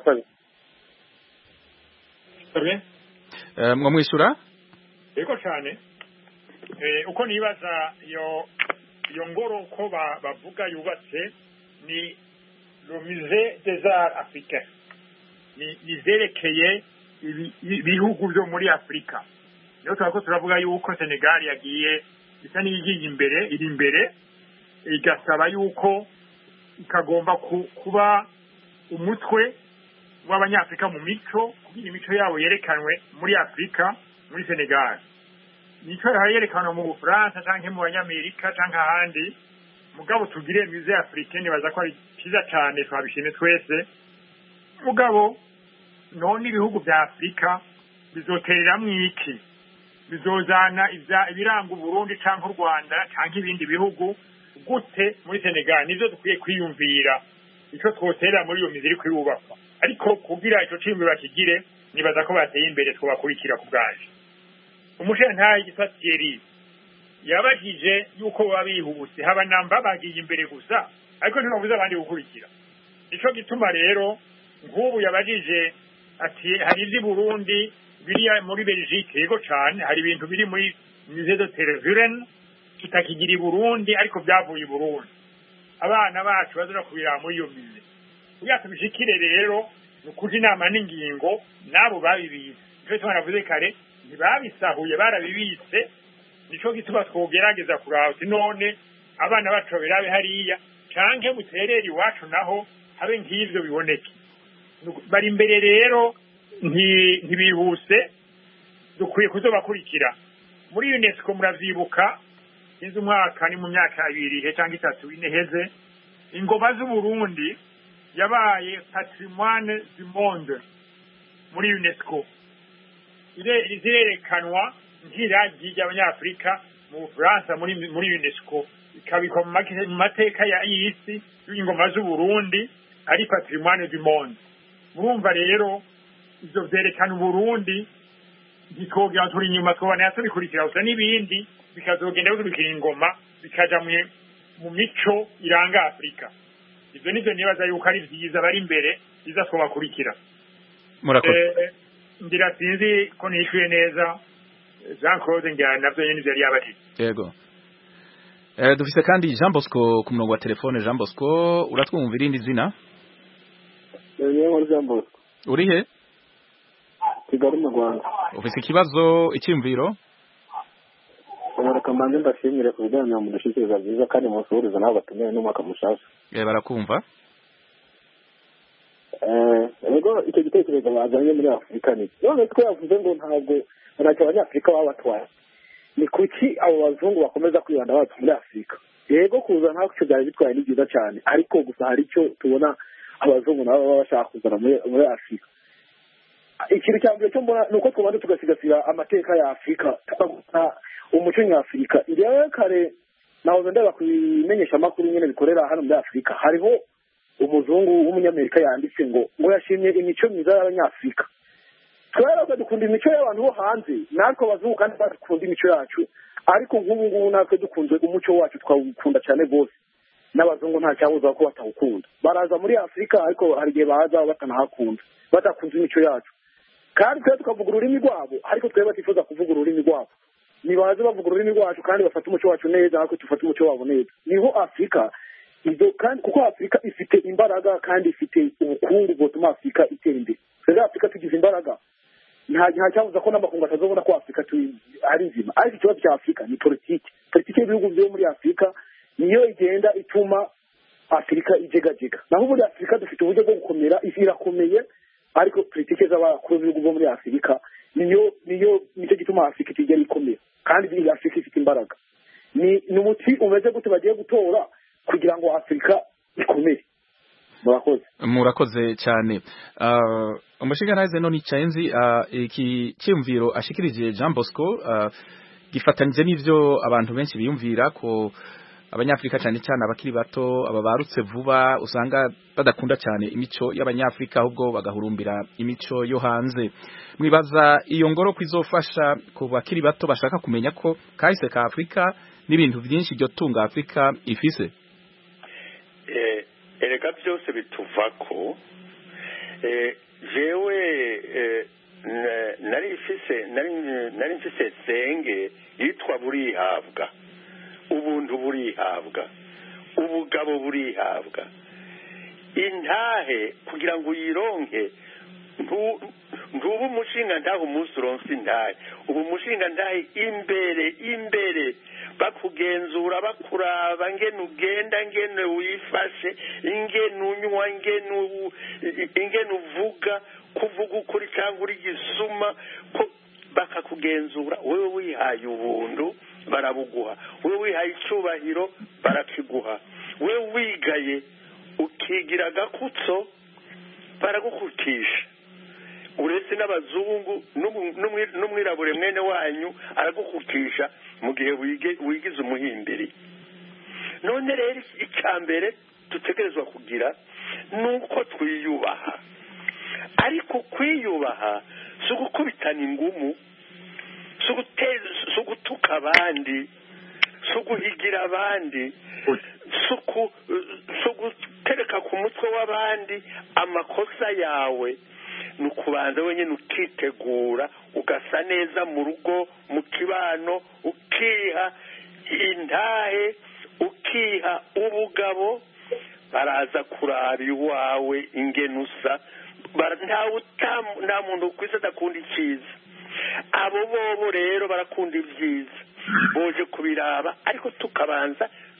mwamwishyura yego cyane uko nibaza iyo iyo ngoro uko bavuga yubatse ni romize desart africain ni izerekeye ibihugu byo muri afurika niyo turako turavuga yuko senegali yagiye isa n'iyigiye imbere iri imbere igasaba yuko ikagomba kuba umutwe w'abanyafurika mu mico kugira imico yabo yerekanwe muri afurika muri senegali imico yawe yerekanwe mu bufaransa cyangwa mu banyamerika cyangwa ahandi mugabo tugire mize afurika nibaza ko ari cyiza cyane twabishimye twese mugabo none ibihugu bya afurika bizotereramo iki bizozana ibiranga uburundi cyangwa u rwanda cyangwa ibindi bihugu gute muri senegali nibyo dukwiye kwiyumvira icyo twoterera muri iyo mizi iri kuyubakwa ariko kugira icyo cyiyumviro bakigire nibaza ko bateye imbere twabakurikira ku bwaje umushintayi gisatiyeri yabajije yuko baba bihuse haba namba bagiye imbere gusa ariko ntibabuze abandi gukurikira nicyo gituma rero nk'ubu yabajije ati hari iby'i burundi biri muri belgique yego cyane hari ibintu biri muri musée de televiren tutakigira i burundi ariko byavuye i burundi abana bacu bazira kubiraba muri iyo mize kugira tubishikire rero ni ukuja inama n'ingingo n'abo babibitse nicyo gituma navuze kare ntibabisahuye barabibitse nicyo gituma twogerageza kuraba uti none abana bacu babirabe hariya canke muterere iwacu naho habe nk'ivyo biboneke bari imbere rero nti- ntibihuse dukwiye kuzobakurikira muri unesco muravyibuka sinzi umwaka ni mu myaka ibiri cyangwa itatu ine heze ingoma z'uburundi yabaye patrimoine du monde muri unesco Ire- zirerekanwa nk'iragi ry'abanyafurika mu bufaransa muri muri unesco ikabikwa mu make- mu mateka ya- y'isi y'ingoma z'uburundi ari patrimoine du monde murumva rero ivyo vyerekana uburundi ntitwogira turi inyuma twobana tubikurikira gusa n'ibindi bikazogenda bikurikira ingoma bikaja mu mu mico iranga afurika ivyo nivyo nibaza yuko ari vyiza bari imbere biza twobakurikira murakoze Eh, ngira sinzi ko nishuye neza jean claude ngira navyo nyene ivyo yari yabatije yego Eh, dufise kandi Jean Bosco ku murongo wa telefone Jean Bosco uratwumva irindi zina niyo nkuru jean bosco uri he kigali mu rwanda ufise ikibazo icyumviro reka mbanze mbashimire ku biganiro mudushyikiriza byiza kandi musuhuriza nawe batumiwe n'umwaka mushasha Eh, barakumva Eh, rero icyo gitekerezo bazanye muri afurika ni none twe yavuze ngo ntabwo ntacyo abanyafurika baba batwaye ni kuki abo bazungu bakomeza kwibanda bacu muri afurika yego kuza ntabwo icyo byari bitwaye ni byiza cyane ariko gusa hari icyo tubona abazungu nabo baba bashaka kuzana muri muri afurika ikintu cya mbere cyo mbona ni uko tubanza tugasigasira amateka ya afurika tukagusa umuco nyafurika njyewe kare nahoze ndeba ku bimenyeshamakuru nyine bikorera hano muri afurika hariho umuzungu w'umunyamerika yanditse ngo ngo yashimye imico myiza y'abanyafurika twebwe dukunda imico y'abantu bo hanze natwe abazungu kandi badukunda imico yacu ariko nk'ubu ngubu natwe dukunze umuco wacu twawukunda cyane rwose n'abazungu nta cyabuza ko batawukunda baraza muri afurika ariko hari igihe baza batanahakunda badakunze imico yacu kandi twe tukavuga ururimi rwabo ariko twebwe batifuza kuvuga ururimi rwabo nibaze bavuga ururimi rwacu kandi bafata umuco wacu neza ariko dufate umuco wabo neza niho afurika ibyo kandi kuko afurika ifite imbaraga kandi ifite ubukungu butuma afurika itera imbere twebwe afurika tugize imbaraga nta nta cyabuza ko n'amakungu atazobona ko afurika tu- ari nzima ariko ikibazo cya afurika ni politiki politiki y'ibihugu byo muri afurika niyo igenda ituma afurika ijegajega naho ubundi afurika dufite uburyo bwo gukomera isi irakomeye ariko politiki z'abakuru b'ibihugu byo muri afurika niyo niyo nicyo gituma afurika itigera ikomera kandi iyi afurika ifite imbaraga ni ni umuti umeze gute bagiye gutora kugira ngo afurika ikomere murakoze murakoze cyane uh, umushingantahe none icaye nzi uh, iki cyumviro ashikirije Jean Bosco uh, gifatanije n'ivyo abantu benshi biyumvira ko abanyafrika cyane cyane abakiri bato aba barutse vuba usanga badakunda cyane imico y'abanyafrika ahubwo bagahurumbira imico yo hanze mwibaza iyo ngoro kwizofasha ku bakiri bato bashaka kumenya ko kahise ka Afrika n'ibintu byinshi byo tunga Afrika ifise Eh, erega byose bituvako eh, jewe eh, na- nari mfise nari nari mfise senge yitwa burihabwa ubuntu burihabwa ubugabo burihabwa intahe kugira ngo uyironke ntu- ntuba umushinga ntahe umunsi uronse intahe ubu umushinga ntahe imbere imbere bakugenzura bakuraba ngene ugenda ngene wifashe ingene unywa ingene u- ingene uvuga kuvuga ukuri cyangwa uri gisuma ko bakakugenzura wewe wihaye ubuntu barabuguha wewe wihaye icyubahiro barakiguha wewe wigaye ukigira agakutso baragukutisha uretse n'abazungu n'umu- n'umwi- n'umwirabure mwene wanyu aragukutisha mu gihe wige- wigize umuhimbiri none rero icya mbere dutegerezwa kugira ni uko twiyubaha ariko kwiyubaha si ugukubitana ingumu si uguteza si ugutuka abandi si uguhigira abandi si uku- si ugutereka ku mutwe w'abandi amakosa yawe ni ukubanza wenyine ukitegura ugasa neza mu rugo mu kibano ukiha intahe ukiha ubugabo baraza kuraba iwawe ingene usa Bara- ntawe utam- nta muntu ku isi adakunda icyiza abo bobo rero barakunda ibyiza boje kubiraba ariko tukabanza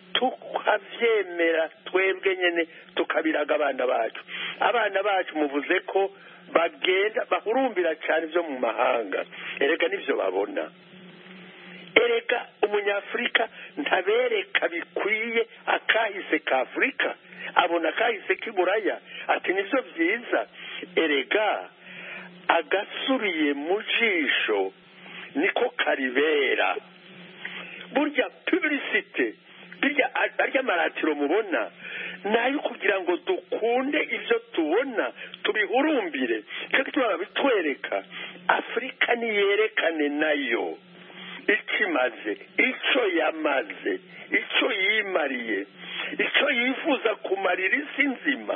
tukabyemera twebwe nyine tukabiraga abana bacu abana bacu muvuze ko bagenda bahurumbira cyane ibyo mu mahanga erega nibyo babona erega umunyafurika ntabereka bikwiye akahise ka afurika abona akahise k'iburaya ati nibyo byiza erega agasubiye mu jisho niko karibera burya pubulisite birya arya maratiro mubona nayo kugira ngo dukunde ibyo tubona tubihurumbire cyo gituma babitwereka afurika niyerekane nayo icyo imaze icyo yamaze icyo yimariye icyo yifuza kumarira isi nzima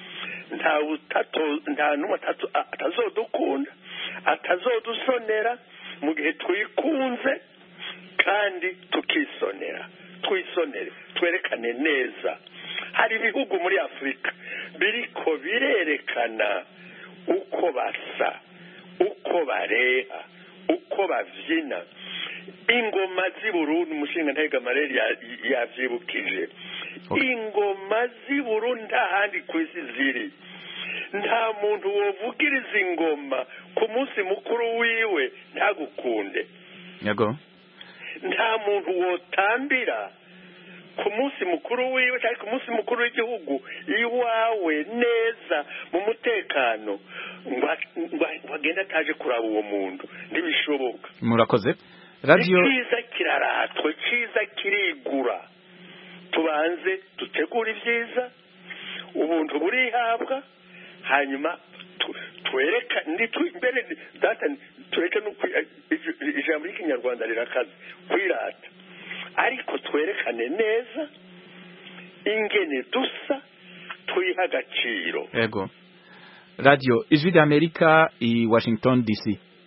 nta n'umwe atazodukunda atazodusonera mu gihe twikunze kandi tukisonera twisonere twerekane neza hari ibihugu muri afurika biriko birerekana uko basa uko bareha uko babyina ingoma z'i burundi umushinga ntega mareri yabyibukije ingoma z'i burundi nta handi ku isi ziri nta muntu wovugiriza ingoma ku munsi mukuru wiwe ntagukunde yego nta muntu wotambira ku munsi mukuru wiwe cyangwa ku munsi mukuru w'igihugu iwawe neza mu mutekano ngo agende ataje kuraba uwo muntu ntibishoboka murakoze radiyo icyiza kiraratwe icyiza kirigura tubanze dutegure ibyiza ubuntu burihabwa hanyuma twereka mbere data tureke ijambo ry'ikinyarwanda rirakaze kwirata ariko twerekane neza ingene dusa twiha agaciro yego radiyo ijwi ry'amerika i washington dc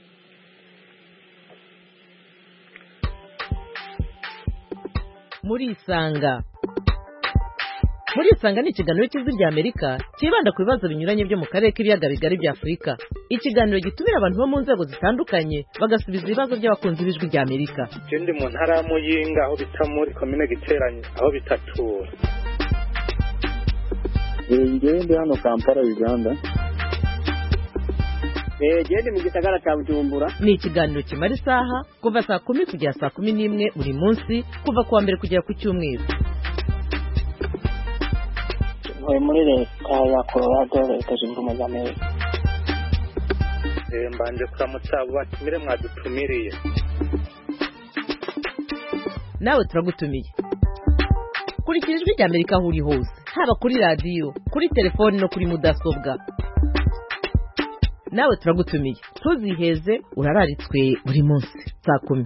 murisanga murisanga ni ikiganiro cy'ijwi ry'amerika cyibanda ku bibazo binyuranye byo mu karere k'ibiyaga bigari bya afurika ikiganiro gitumira abantu bo mu nzego zitandukanye bagasubiza ibibazo by'abakunzi b'ijwi ry'amerika ikindi mu ntara ya muyinga aho bita muri komine giteranye aho bita tura ngende hano kampala uganda gende mu gisagara cya bujumbura ni ikiganiro kimara isaha kuva saa kumi kugera saa kumi n'imwe buri munsi kuva ku wa mbere kugera ku cyumweru ntuye muri leta ya colorado leta zunze ubumwe za amerika mbanje kuramutsa abo batumire mwadutumiriye nawe turagutumiye kurikira ijwi ry'amerika aho uri hose haba kuri radiyo kuri telefoni no kuri mudasobwa nawe turagutumiye ntuziheze urararitswe buri munsi saa kumi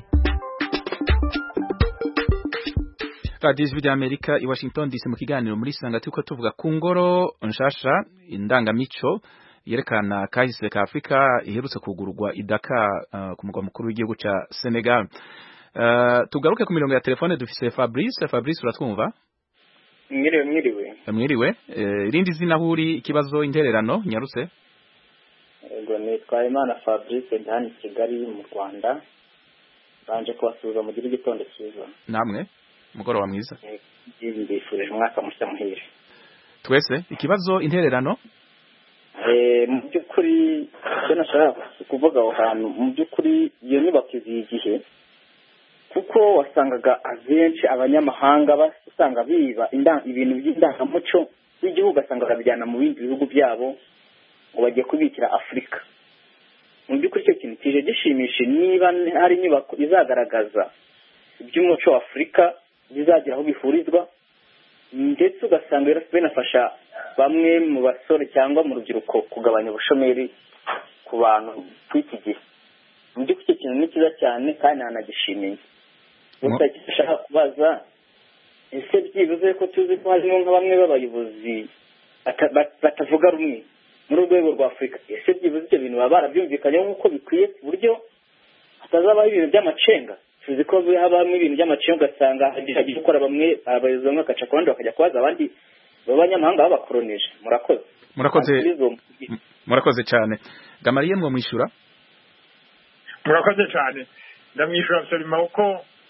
radiyo ijwi ry'amerika i washington dc mu kiganiro muri sanga turiko tuvuga ku ngoro nshasha indangamico yerekana kahise ka afurika iherutse kugurwa idaka uh, ku mugwa mukuru w'igihugu ca senegal uh, tugaruke ku mirongo ya telefone dufise fabrice fabrice uratwumva mwiriwe mwiriwe mwiriwe irindi uh, zina huri ikibazo intererano nyarutse yego nitwa imana fabrice ndi hano i kigali mu rwanda banje kubasuhuza mugire igitondo cyiza namwe umugoroba mwiza mbifurije umwaka mushya muhire twese ikibazo intererano mu by'ukuri icyo nashaka kuvuga aho hantu mu by'ukuri iyo nyubako iziye igihe kuko wasangaga abenshi abanyamahanga usanga biba ibintu by'indangamuco by'igihugu ugasanga barabijyana mu bindi bihugu byabo ngo bagiye kubikira afurika mu by'ukuri icyo kintu kije gishimishe niba hari inyubako izagaragaza iby'umuco wa afurika bizagira aho bihurizwa ndetse ugasanga binafasha bamwe mu basore cyangwa mu rubyiruko kugabanya ubushomeri ku bantu kw'iki gihe mu by'ukuri icyo kintu ni cyiza cyane kandi ntanagishimiye gusa gishaka kubaza ese byibuze ko tuzi ko harimo nka bamwe b'abayobozi batavuga rumwe muri urwego rwa afurika ese byibuze ibyo bintu baba barabyumvikanyeho nk'uko bikwiye ku buryo hatazabaho ibintu by'amacenga tuzi ko habamo ibintu by'amacenga ugasanga hagiye gukora bamwe abayobozi bamwe bagaca ku bandi bakajya kubaza abandi b'abanyamahanga babakoronije murakoze murakoze murakoze cyane gamariye mwo mwishyura murakoze cyane ndamwishyura absolument kuko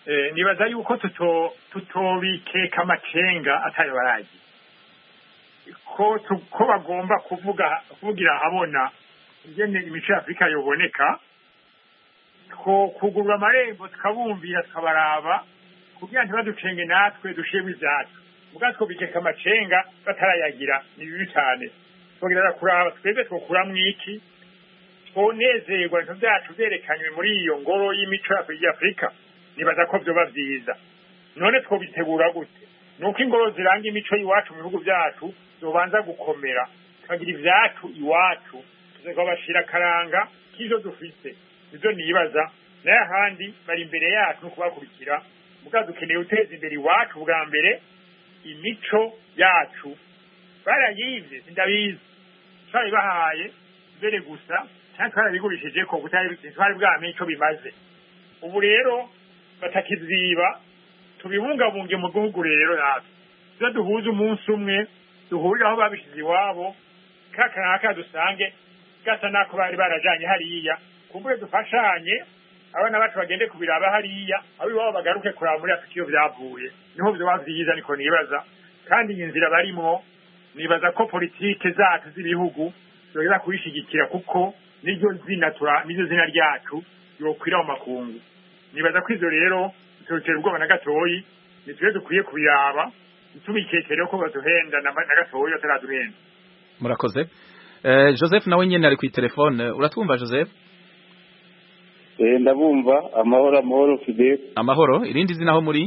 eh, nibaza yuko tuto tutobikeka amacenga atayo baragiye ko tu- ko bagomba kuvuga kuvugira ahabona ingene imico ya afurika yoboneka ko kugurura amarembo tukabumvira tukabaraba kugira ntibaducenge natwe dushiremo ivyacu ubwa twobikeka amacenga batarayagira ni bibi cane twogerera kuraba twebwe twokuramwo iki twonezerwa ibintu vyacu vyerekanywe muri iyo ngoro y'imico ya afurika nibaza ko vyoba vyiza none twobitegura gute nuko ingoro ziranga imico y'iwacu mu bihugu vyacu zobanza gukomera tukagira ivyacu iwacu tukabashira akaranga k'ivyo dufise nivyo nibaza nayo ahandi bari imbere yacu no kubakurikira muga dukeneye guteza imbere iwacu bwa mbere imico yacu barayivye sindabizi twabibahaye mbere gusa cyangwa twarabigurishije ko kutari twari bwamenye ico bimaze ubu rero batakiziba tubibungabunge mu gihugu rero natwe tuza duhuze umunsi umwe duhurire aho babishize iwabo kakanaka dusange gasa nako bari barajanye hariya kumbure dufashanye abana bacu bagende kubiraba hariya abo iwabo bagaruke kuraba muri afurika iyo vyavuye niho vyoba vyiza niko nibaza kandi iyi nzira barimwo nibaza ko politike zacu z'ibihugu zoheza kubishigikira kuko niryo zina tura niryo zina ryacu yokwira mu makungu nibaza ko ivyo rero bitotera ubwoba na gatoyi nitwe dukwiye kubiraba ntitubikekere ko baduhenda na na gatoyi bataraduhenda murakoze Eh, Joseph nawe nyene ari ku telefone uratwumva Joseph Eh, ndabumva amahoro amahoro fidel amahoro irindi zina aho muri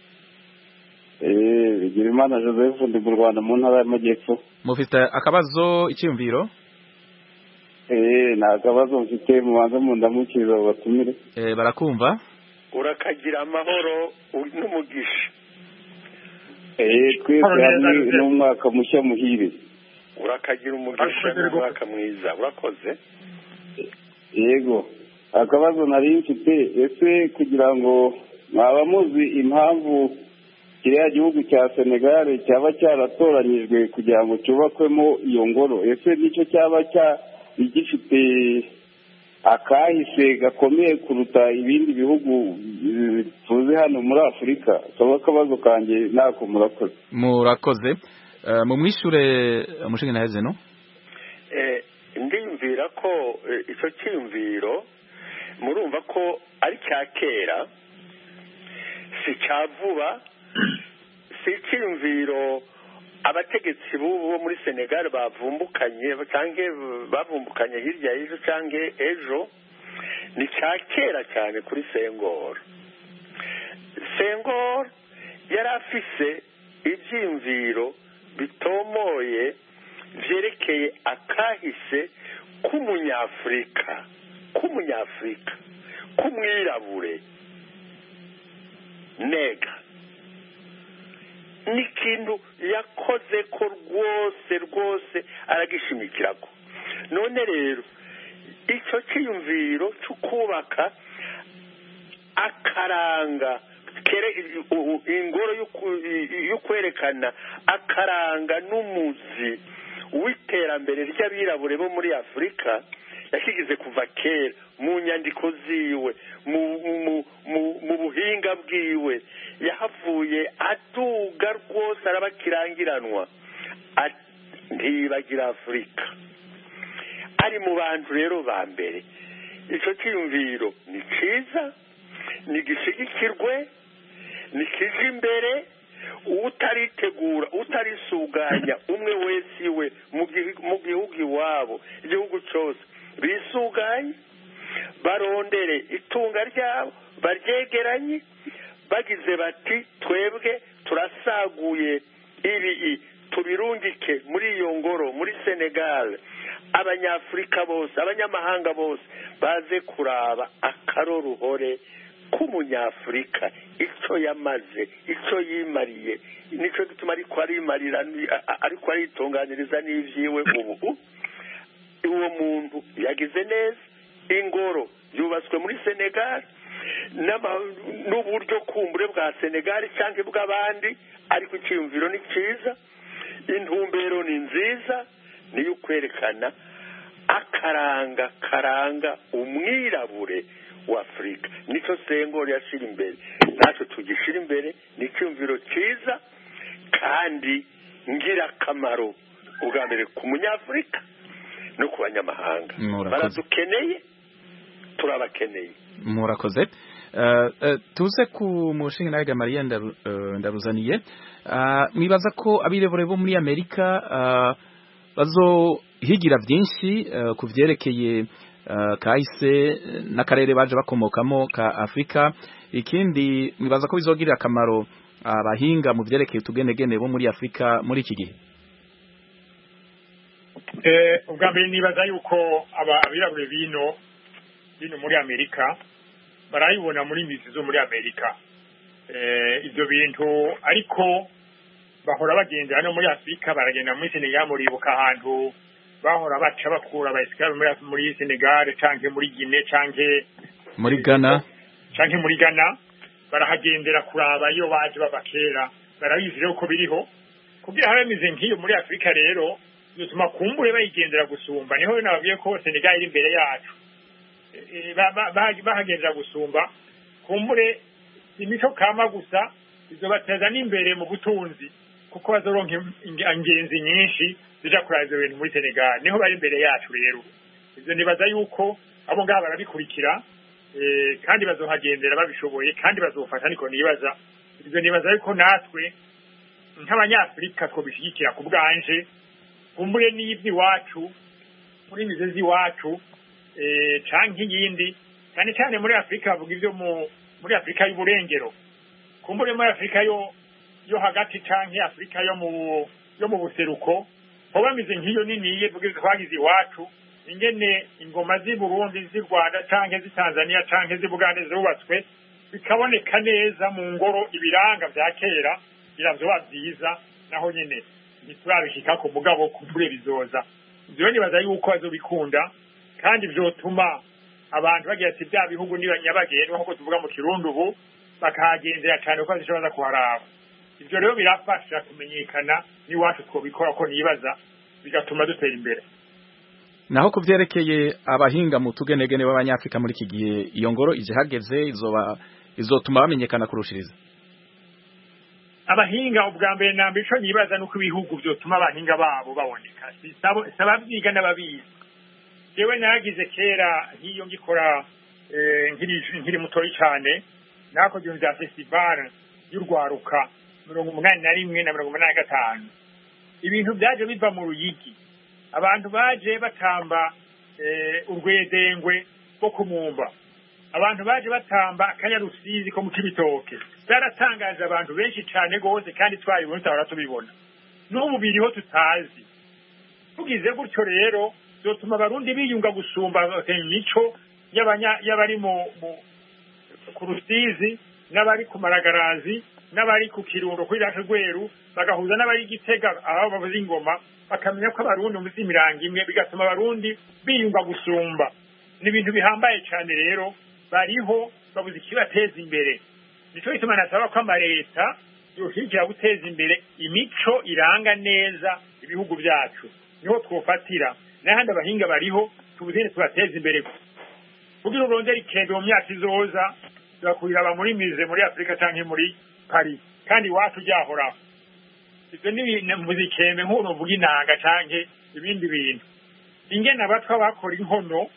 eh bigirimana joseph ndi mu rwanda mu ntara y'amajyepfo mufite akabazo icyumviro eh nta kabazo mfite mubanza mu ndamukirizo batumire eh, barakumva urakagira amahoro u- n'umugisha eh twese hamwe n'umwaka mushya muhire urakagira umugisha n'umwaka mwiza urakoze yego akabazo nari mfite ese kugira ngo mwaba muzi impamvu kiriya gihugu cya senegal cyaba cyaratoranyijwe kugira ngo cyubakwemo iyo ngoro ese nicyo cyaba cya gifite akahise gakomeye kuruta ibindi bihugu eh, tuzi hano muri afurika kaba akabazo kanjye ntako murakoze murakoze Eh, mumwishure umushinga naheze no Eh, ndiyumvira ko eh, icyo cyiyumviro murumva ko ari cya kera si cya vuba si icyiyumviro abategetsi b'ubu bo muri senegal bavumbukanye cyangwa bavumbukanye hirya y'ejo cyangwa ejo ni cya kera cyane kuri sengoro sengoro yari afise ibyiyumviro bitomoye byerekeye akahise k'umunyafurika k'umunyafurika k'umwirabure nega ni ikintu yakoze ko rwose rwose aragishimikira ko none rero icyo cyiyumviro cyo kubaka akaranga kere- u- u- ingoro yo ku- yo kwerekana akaranga n'umuzi w'iterambere ry'abirabure bo muri afurika yashyigize kuva kera mu nyandiko ziwe mu mu- mu- mu buhinga bwiwe yahavuye aduga rwose arabakirangiranwa Ati, ntiyibagira afurika ari mu bantu rero ba mbere icyo cyiyumviro ni cyiza nigishigikirwe nikije imbere utaritegura utarisuganya umwe wese iwe mu gihu- mu gihugu iwabo igihugu cyose bisuganye barondere itunga ryabo baryegeranye bagize bati twebwe turasaguye ibi tubirungike muri iyo ngoro muri senegal abanyafurika bose abanyamahanga bose baze kuraba akaroruhore k'umunyafurika icyo yamaze icyo yimariye nicyo gituma ariko arimarira ariko aritunganiriza n'ibyiwe ubu uwo muntu yagize neza ingoro yubatswe muri senegal n'uburyo kumbure bwa senegal cyangwa bw'abandi ariko icyiyumviro ni cyiza intumbero ni nziza niyo kwerekana akaranga karanga umwirabure w'afurika nicyo sengoro yashyira imbere natwe tugishyira imbere ni icyumviro cyiza kandi ngirakamaro ubwa mbere ku munyafurika no ku banyamahanga Murakoze. baradukeneye turabakeneye murakoze Eh, eh, tuze ku mushinga nawe Gamariya ndaru- eh, ndaruzaniye Ah, mwibaza ko abirebure bo muri Amerika ah, bazohigira byinshi eh, ku vyerekeye eh, kahise n'akarere baje bakomokamo ka Afrika ikindi mwibaza ko bizogirira akamaro abahinga mu vyerekeye utugenegene bo muri Afrika muri iki gihe Eh, ubwa mbere nibaza yuko aba- abirabure bino bino muri amerika barayibona muri mizi zo muri amerika Eh, ibyo bintu ariko bahora bagendera no muri afurika baragenda muri senegal muribuka ahantu bahora baca bakura abayisikari muri, muri senegal canke muri gine canke muri Ghana canke muri Ghana barahagendera kuraba iyo baje bava kera barabizi rero ko biriho kugira habe bimeze nk'iyo muri afurika rero bituma kumbure bayigendera gusumba niho nababwiye ko senegal iri imbere yacu Eh, ba- ba- ba- bahagendera gusumba kumbure imico kama gusa izobateza n'imbere mu butunzi kuko bazoronka im- inge- ingenzi nyinshi zija kuraba ivyo bintu muri senegal niho bari imbere yacu rero ivyo nibaza yuko abo ngabo barabikurikira eh, kandi bazohagendera babishoboye kandi bazofasha niko nibaza ivyo nibaza yuko natwe nk'abanyafurika twobishyigikira ku bwanje kumbure n'ivy'iwacu muri mize z'iwacu eh, canke iyindi cyane cyane muri afurika bavuga ivyo mu muri afurika y'uburengero kumbure muri afurika yo yo hagati canke afurika yo mu yo mu buseruko ho bamize nk'iyo niniye vuga ivyo twagize iwacu ingene ingoma z'i burundi z'i rwanda canke z'i tanzania canke z'i bugande zubatswe bikaboneka neza mu ngoro ibiranga vya kera biravyoba vyiza naho nyene ntiturabishika ku mugabo kumbure bizoza ivyo nibaza yuko bazobikunda kandi vyotuma abantu bagira ati bya bihugu niba nyabagendwa nk'uko tuvuga mu kirundi ubu bakahagendera cyane kuko zishobora kuharaba ivyo rero birafasha kumenyekana n'iwacu twobikora ko nibaza bigatuma dutera imbere naho ku vyerekeye abahinga mu tugenegene b'abanyafrika muri iki gihe iyo ngoro ije hageze izoba izotuma bamenyekana kurushiriza abahinga ubwa mbere na mbere ico nibaza nuko ibihugu vyotuma abahinga babo baboneka Si sabo- si abavyiga n'ababizi jewe nagize kera nk'iyo ngikora eh, nkiri nkiri mutoyi cane nakoze ibintu vya festival y'urwaruka mirongo umunani na rimwe na mirongo umunani na gatanu ibintu vyaje biva mu ruyigi abantu baje batamba eh, urwedengwe rwo kumumba abantu baje batamba akanyarusizi ko mu kibitoke byaratangaje abantu benshi cyane rwose kandi twabibona tutahora tubibona n'ubu biriho tutazi tugize gutyo rero byotuma abarundi biyunga gusumba imico y'abanya- y'abari mu mu- ku rusizi n'abari ku maragarazi n'abari ku kirundo kuri rake rweru bagahuza n'abari i gitega aho bavuza ingoma bakamenya ko abarundi muzi imirango imwe bigatuma abarundi biyunga gusumba ni ibintu bihambaye cyane rero bariho babuze ikibateza imbere nico gituma nasaba ko amaleta yohijira guteza imbere imico iranga neza ibihugu byacu niho twofatira n'ahandi abahinga bariho tubuzine tubateza imbere kugira urondera ikende mu myaka izoza tugakurira muri mize muri afurika canke muri paris kandi iwacu ryahoraho ivyo ni ibintu muzikembe nk'ubu uvuga inanga canke ibindi bintu ingene abatwa bakora inkono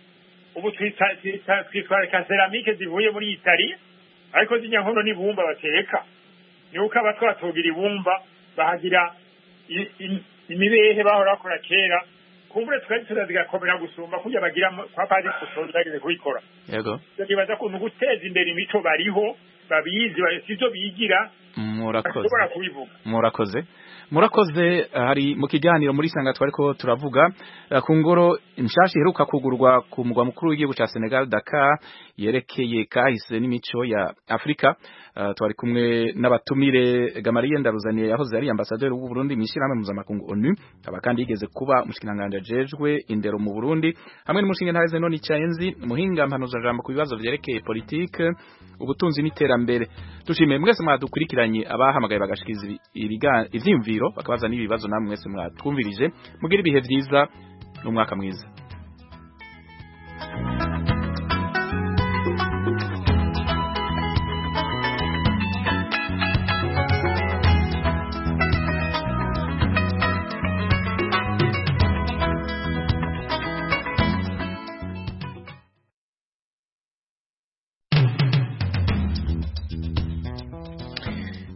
ubu twita- twita- twitwarika seramike zivuye muri itali ariko zirya nkono n'ibumba bateka ni uko abatwa batogira ibumba bahagira i- i- imibehe bahora bakora kera kumbure twari turazigakomera gusumba kurya bagira mu- kwa padiri kusoza bageze kubikora yego nibaza ko ni uguteza imbere imico bariho babizi ba- sivyo bigira murakoze bashobora kubivuga murakoze murakoze hari mu kiganiro muri sanga twariko turavuga eh, ku ngoro nshasha iheruka kugurwa ku mugwa mukuru w'igihugu ca Senegal Dakar yerekeye kahise n'imico ya Afrika Eh, twari kumwe n'abatumire Gamariye Ndaruzaniye yahoze ari ambassadeur w'u Burundi mu ishyirahamwe mpuzamakungu ONU akaba kandi yigeze kuba umushikiranganje ajejwe indero mu Burundi hamwe n'umushinga ntaheze none Icayenzi muhinga mpanuza jambo ku bibazo vyerekeye politike ubutunzi n'iterambere dushimiye mwese mwadukurikiranye abahamagaye bagashikiza ibi- ibiga- ivyiyumviro bakabaza n'ibibazo namwe mwese mwatwumvirije mugira ibihe vyiza n'umwaka mwiza